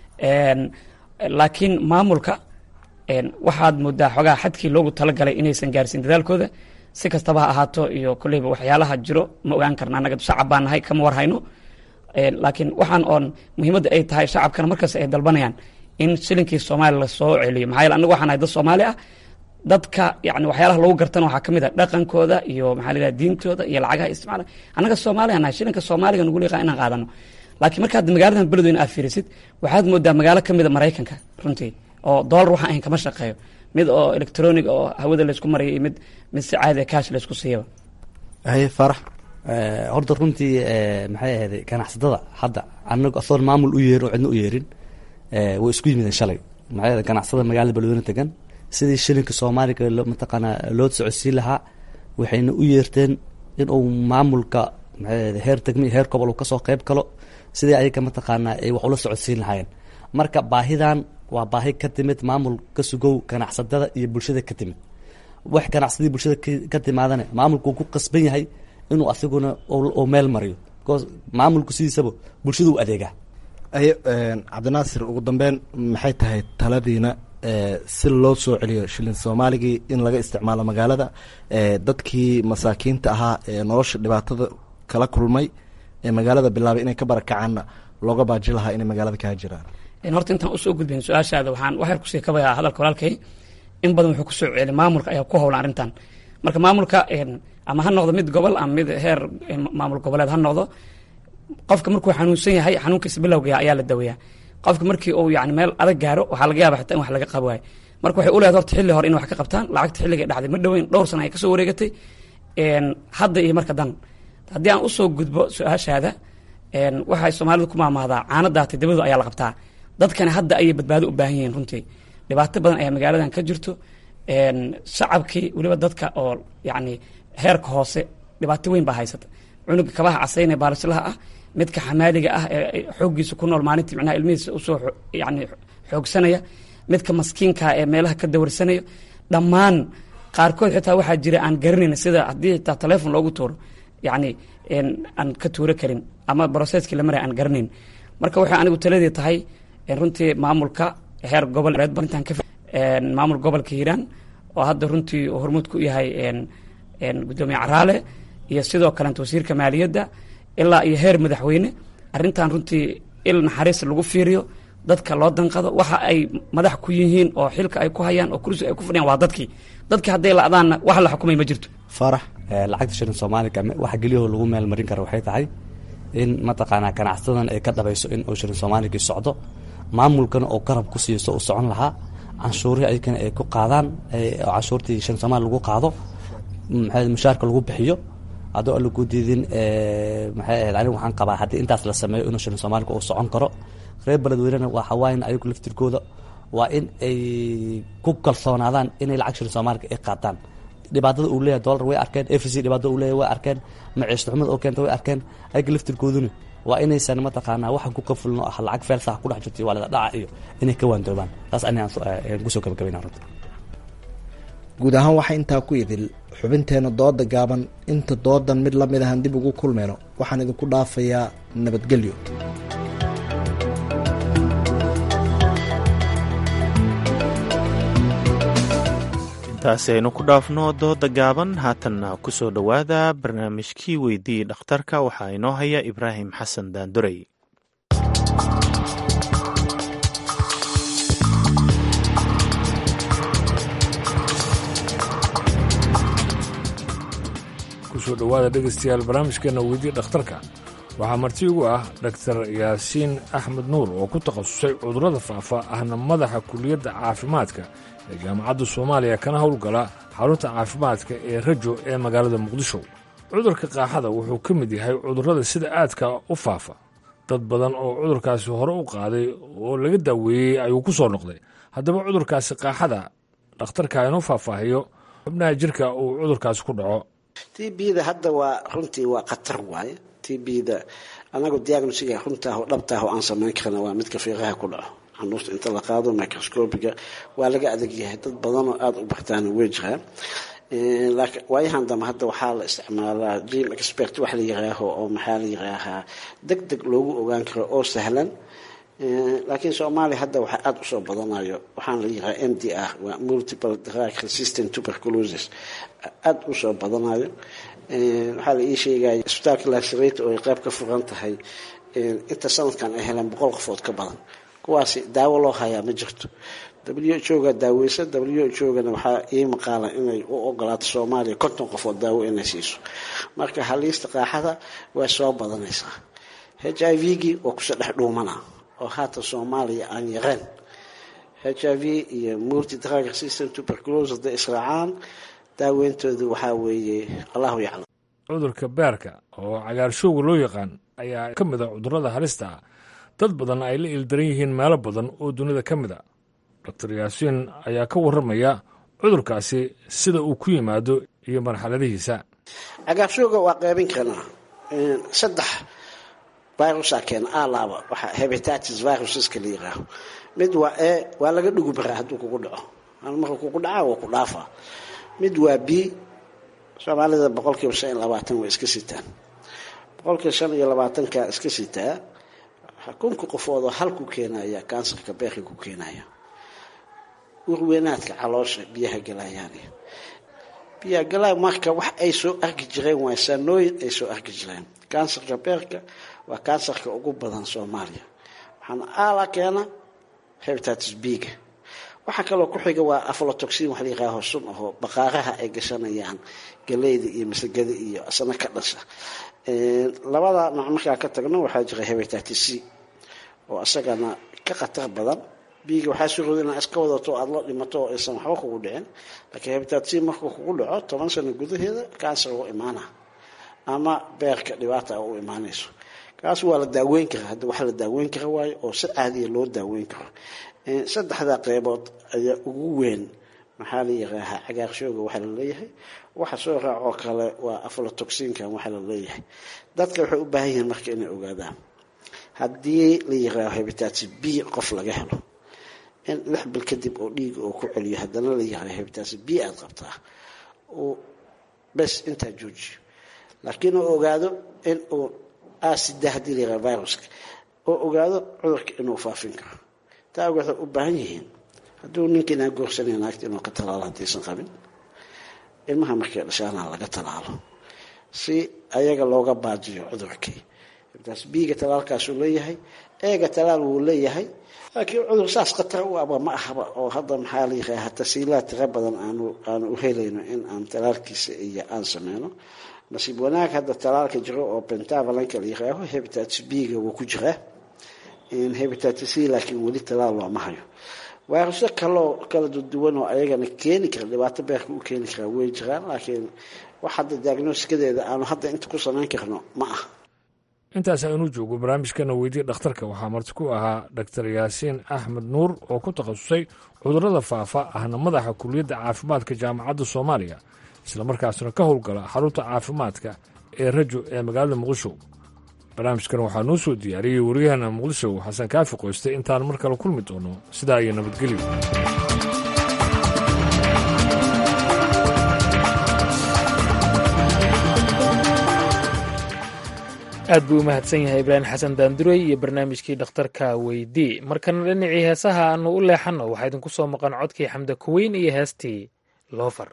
O: laakiin maamulka waxaad moodaa xogaa xadkii loogu talagalay inaysan gaarsiin dadaalkooda si kastaba ha ahaato iyo koleyba waxyaalaha jiro ma ogaan karna annaga shacab baan nahay kama warhayno laakiin waxaan oon muhiimadda ay tahay shacabkana markaas ay dalbanayaan in shilinkii soomaaliya lasoo celiyo maxaa yeele annaga waxaan nahay dad soomaali ah dadka yani waxyaalaha lagu gartana waxaa kamid a dhaqankooda iyo maxaa la yidhaha diintooda iyo lacagaha isticmaala annaga soomaaliya nahay shilinka soomaaliga nugu liqaa inaan qaadano laakiin markaad magaaladan beledweyne aad fiirisid waxaad moodaa magaalo kamid a maraykanka runtii oo dollar waxaan ahayn kama shaqeeyo mid oo electronic oo hawada laysku maraya iyo mid mid si caadi cash laysku siiyaba
N: haye farax
P: horta runtii maxay ahayd ganacsatada hadda anagu asoon maamul u yeerin oo cidna u yeerin way isku yimideen shalay maxay ahayd ganacsatada magaalada beledweyne degan sidii shilinka soomaaliga mataqaanaa loo socodsiin lahaa waxayna u yeerteen in uu maamulka maxay ahayd heer degmi heer gobol uu kasoo qeyb galo sidii ayaga mataqaanaa ay wax ula socodsiin lahaayeen marka baahidan waa baahi ka timid maamul ka sugow ganacsatada iyo bulshada ka timid wax ganacsadii bulshada ka timaadana maamulku ku qasban yahay inuu asiguna uu meel mariyo because maamulku sidiisaba bulshada u adeegaa
N: aye cabdinaasir ugu dambeyn maxay tahay taladiina si loo soo celiyo shilin soomaaligii in laga isticmaalo magaalada dadkii masaakiinta ahaa ee nolosha dhibaatada kala kulmay ee magaalada bilaabay inay ka barakacaanna looga baaji lahaa inay magaalada kaa jiraan
O: horta intaan usoo gudbayn su-aashaada waxaan waxyar kusii kabayaa hadalka walaalkay in badan wuxuu kusoo celi maamulka ayaa ku howlan arrintan marka maamulka ama ha noqdo mid gobol ama mid heer maamul goboleed ha noqdo qofka markuu xanuunsan yahay xanuunkiisa bilowga ayaa la daweeyaa qofka markii uu yani meel adag gaaro waxaa laga yaaba xitaa in wax laga qabo waayo marka waxay u leedahay horta xilli hore in wax ka qabtaan lacagta xilliga dhacday ma dhoweyn dhowr sana ay kasoo wareegatay hadda iyo marka dan haddii aan usoo gudbo su-aashaada waxay soomaalida ku maamaadaa caanadaata dabadu ayaa la qabtaa dadkani hadda ayay badbaado u baahan yihiin runtii dhibaato badan ayaa magaaladan ka jirto shacabkii weliba dadka oo yani heerka hoose dhibaato weyn baa haysata cunuga kabaha casayne baalishlaha ah midka xamaaliga ah ee xooggiisa ku nool maalintii micnaha ilmihiisa usoo yani xoogsanaya midka maskiinka ee meelaha ka dawarsanaya dhammaan qaarkood xitaa waxaa jira aan garanayn sida haddii xitaa telefon loogu tuuro yani aan ka tuuro karin ama brocesskii la maraya aan garanayn marka waxay anigu taladii tahay runtii maamulka heer gobol intaan ka maamul gobolka hiiraan oo hadda runtii uu hormuud ku yahay gudoomiye caraale iyo sidoo kalenta wasiirka maaliyadda ilaa iyo heer madaxweyne arrintan runtii il naxariis lagu fiiriyo dadka loo danqado waxa ay madax ku yihiin oo xilka ay ku hayaan oo kursi ay ku fadhiyaan waa dadkii dadkii hadday la-daanna wax la xukumay ma jirto
P: farax lacagta shilin soomaaliga waxa geliyaho lagu meel marin kara waxay tahay in mataqaanaa ganacsadan ay ka dhabayso in uu shilin soomaaligii socdo maamulkana oo garab ku siiso u socon lahaa canshuurihii ayagana ay ku qaadaan canshuurtii shilin soomaali lagu qaado maxaa mushaarka lagu bixiyo haddoo alla ku diidin maxay ahayd anigu waxaan qabaa haddii intaas la sameeyo inuu shilin soomaaliga uu socon karo reer beledweynena waa hawaayan ayagu laftirkooda waa in ay ku kalsoonaadaan inay lacag shilin soomaaliga ay qaataan dhibaatada uu leeyahay dollar way arkeen f c dhibaatada uu leeyahay way arkeen maciishta xumada oo keenta way arkeen ayaga laftirkooduna waa inaysan mataqaanaa waxaan ku qafulno ah lacag feelsaha ku dhex jirto iyo waalida dhaca iyo inay ka waandoobaan taas anigaan kusoo gabagabayna runta
N: guud ahaan waxaa intaa ku idil xubinteenna dooda gaaban inta doodan mid lamid ahan dib ugu kulmayno waxaan idinku dhaafayaa nabadgelyo
A: intaasi aynu ku dhaafno dooda gaaban haatanna ku soo dhowaada barnaamijkii weydii dhakhtarka waxaa inoo haya ibraahim xasan daandurey
M: kusoo dhowaada dhegaystayaal barnaamijkeenna weydii dhakhtarka waxaa marti ugu ah dhaktar yaasiin axmed nuur oo ku takhasusay cudurrada faafa ahna madaxa kuliyadda caafimaadka ee jaamacadda soomaaliya kana howlgala xarunta caafimaadka ee rajo ee magaalada muqdisho cudurka qaaxada wuxuu ka mid yahay cudurrada sida aadka u faafa dad badan oo cudurkaasi hore u qaaday oo laga daaweeyey ayuu ku soo noqday haddaba cudurkaasi qaaxada dhakhtarka inuu faahfaahiyo xubnaha jirka uu cudurkaasi ku dhaco
Q: t bda hadda waa runtii waa khatar waaye t bda anagu diagnosiga runtaah oo dhabtaah oo aan samayn karna waa midka fiiqaha ku dhaco xanuusta inta la qaado microscopiga waa laga adag yahay dad badanoo aada u bartaana wey jiraan waayahan dambe hadda waxaa la isticmaalaa jim expert wax la yiraaho oo maxaa la yiraahaa deg deg loogu ogaan karo oo sahlan laakiin soomaaliya hadda waxaa aada usoo badanayo waxaan la yiraha m d r waa multiple drug resistant tuberculosis aada usoo badanayo waxaa la ii sheegaya isbitaalka lasarate oo ay qayb ka furan tahay inta sanadkan ay heleen boqol qofood ka badan kuwaasi daawo loo hayaa ma jirto w h o ga daaweysa w h o gana waxaa ii maqaala inay u ogolaato soomaaliya konton qofood daawo inay siiso marka haliista qaaxada way soo badanaysaa h i v gii waa kusoo dhex dhuumana oo haatan soomaaliya aan yareen h i v iyo multi drug resistant tuberculosis hadday israacaan daaweyntoodu waxaa weeye allahu yaclam
M: cudurka beerka oo cagaarshowga loo yaqaan ayaa ka mid a cudurrada halista ah dad badan ay la ildaran yihiin meelo badan oo dunida ka mid a doctor yaasiin ayaa ka warramaya cudurkaasi sida uu ku yimaado iyo marxaladihiisa
Q: cagaarshowga waa qaybin karnaa saddex virusa keena alaaba waxaa hebatatis viruseska la yiraaho mid waa e waa laga dhugu baraa hadduu kugu dhaco marka kugu dhacaa waa ku dhaafaa mid waa b soomaalida boqolkiiba shan iyo labaatan way iska sitaan boqolkiiba shan iyo labaatanka iska sitaa kunka qofoodoo hal ku keenaya kansarka beerka ku keenaya urweynaadka caloosha biyaha galayaan biyaha galay marka wax ay soo arki jireen waa saanooyin ay soo arki jireen kansarka beerka waa kansarka ugu badan soomaaliya waxaana aala keena hebatatis biga waxaa kaloo ku xiga waa aflotoxin wax la yiraaho sun ahoo baqaaraha ay gashanayaan galeyda iyo masagada iyo asna ka dhasha labada nooc markaa ka tagno waxaa jira hebatatis c oo isagana ka khatar badan biiga waxaa surooda inaa iska wadato aada la dhimato oo aysan waxba kugu dhicin laakiin hebatatis c markuu kugu dhaco toban sano gudaheeda kansar u imaana ama beerka dhibaata u imaanayso kaas waa la daaweyn karaa hadda wax la daaweyn kara waayo oo si caadiya loo daaweyn karo saddexdaa qeybood ayaa ugu weyn maxaa la yiraahaa cagaarshooga waxaa la leeyahay waxa soo raacoo kale waa aflatoxinkan waxaa la leeyahay dadka waxay u baahan yihiin marka inay ogaadaan haddii la yiraaho hebatatis b qof laga helo in lix bil kadib oo dhiiga oo ku celiyo haddana la yiraaho hebatatis b aada qabtaa uu bes intaa joojiyo laakiin uu ogaado in uu asida haddii la yiraha viruska oo ogaado cudurka inuu faafin karo taa waxay u baahan yihiin hadduu ninkiinaa goorsanaya naagta inuu ka talaalo haddaysan qabin ilmaha markay dhashaana laga talaalo si ayaga looga baajiyo cudurkii taas biiga talaalkaasuu leeyahay eega talaal wuu leeyahay laakiin cudur saas khatar u aba ma ahaba oo hadda maxaa la yiraha tasiilaad tira badan aanu aanu u helayno in aan talaalkiisa iyo aan sameyno nasiib wanaag hadda talaalka jiro oo bentabalanka la yiraaho hebatatis biiga wuu ku jiraa hebatatis c laakiin weli talaal looma hayo vayrusyo kaloo kala duwan oo ayagana keeni kara dhibaato beerka u keeni karaa way jiraan laakiin wax hadda diagnosikadeeda aanu hadda inta ku samayn karno ma ah
M: intaas aynu joogo barnaamijkana weydiye dhakhtarka waxaa marti ku ahaa dhaktar yaasiin axmed nuur oo ku takhasusay cudurrada faafa ahna madaxa kuliyadda caafimaadka jaamacadda soomaaliya islamarkaasna ka howlgala xarunta caafimaadka ee rajo ee magaalada muqdisho barnaamijkan waxaa noo soo diyaariyey waryaheena muqdisho xasan kaafi qoyste intaan mar kale kulmi doono sidaa iyo nabadgelyo
B: aad buu u mahadsan yahay ibraahim xasan daandurey iyo barnaamijkii dhakhtarka weydii markana dhinacii heesaha aanu u leexanno waxaa idinku soo maqan codkii xamda kuweyn iyo heestii loofar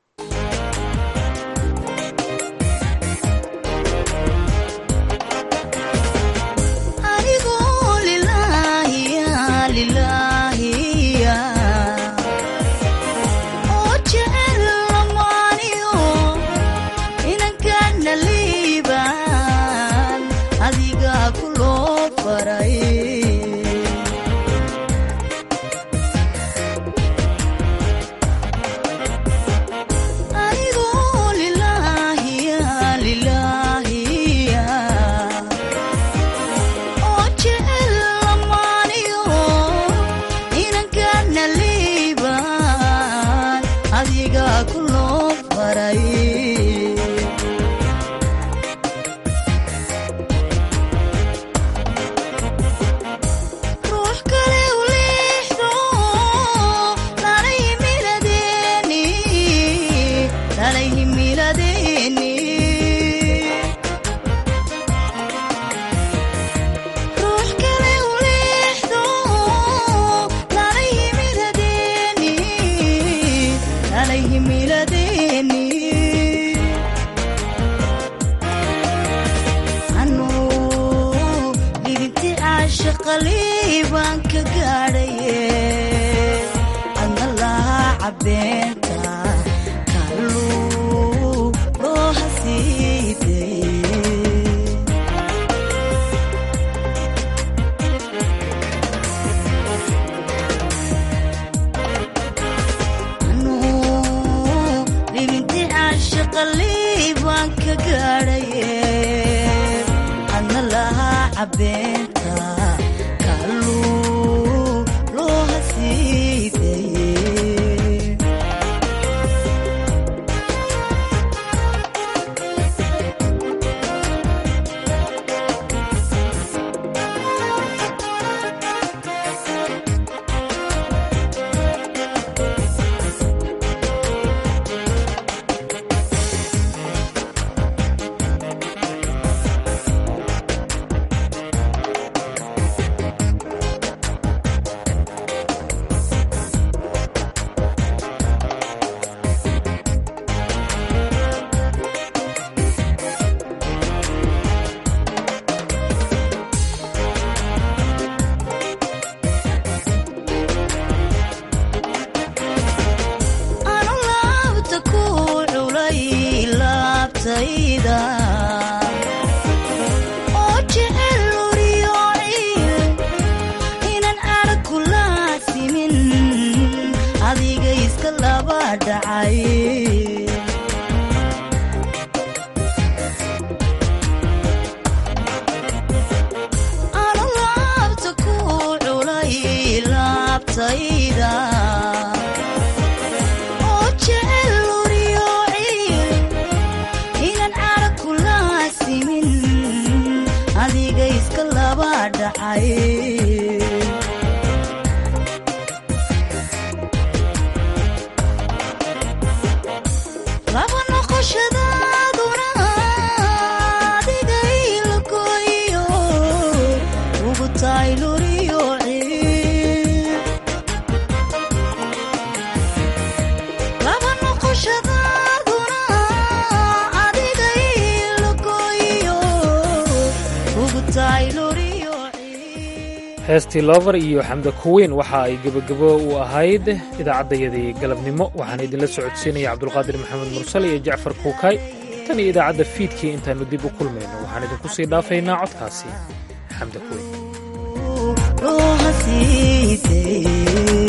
B: heestii lover iyo xamda kuweyn waxa ay gebagabo u ahayd idaacaddayadii galabnimo waxaan idinla socodsiinaya cabdulqaadir maxamed mursal iyo jacfar kuukay tan iyo idaacadda fiidkii intaannu dib u kulmayno waxaan idinku sii dhaafaynaa codkaasi xamda kuweyn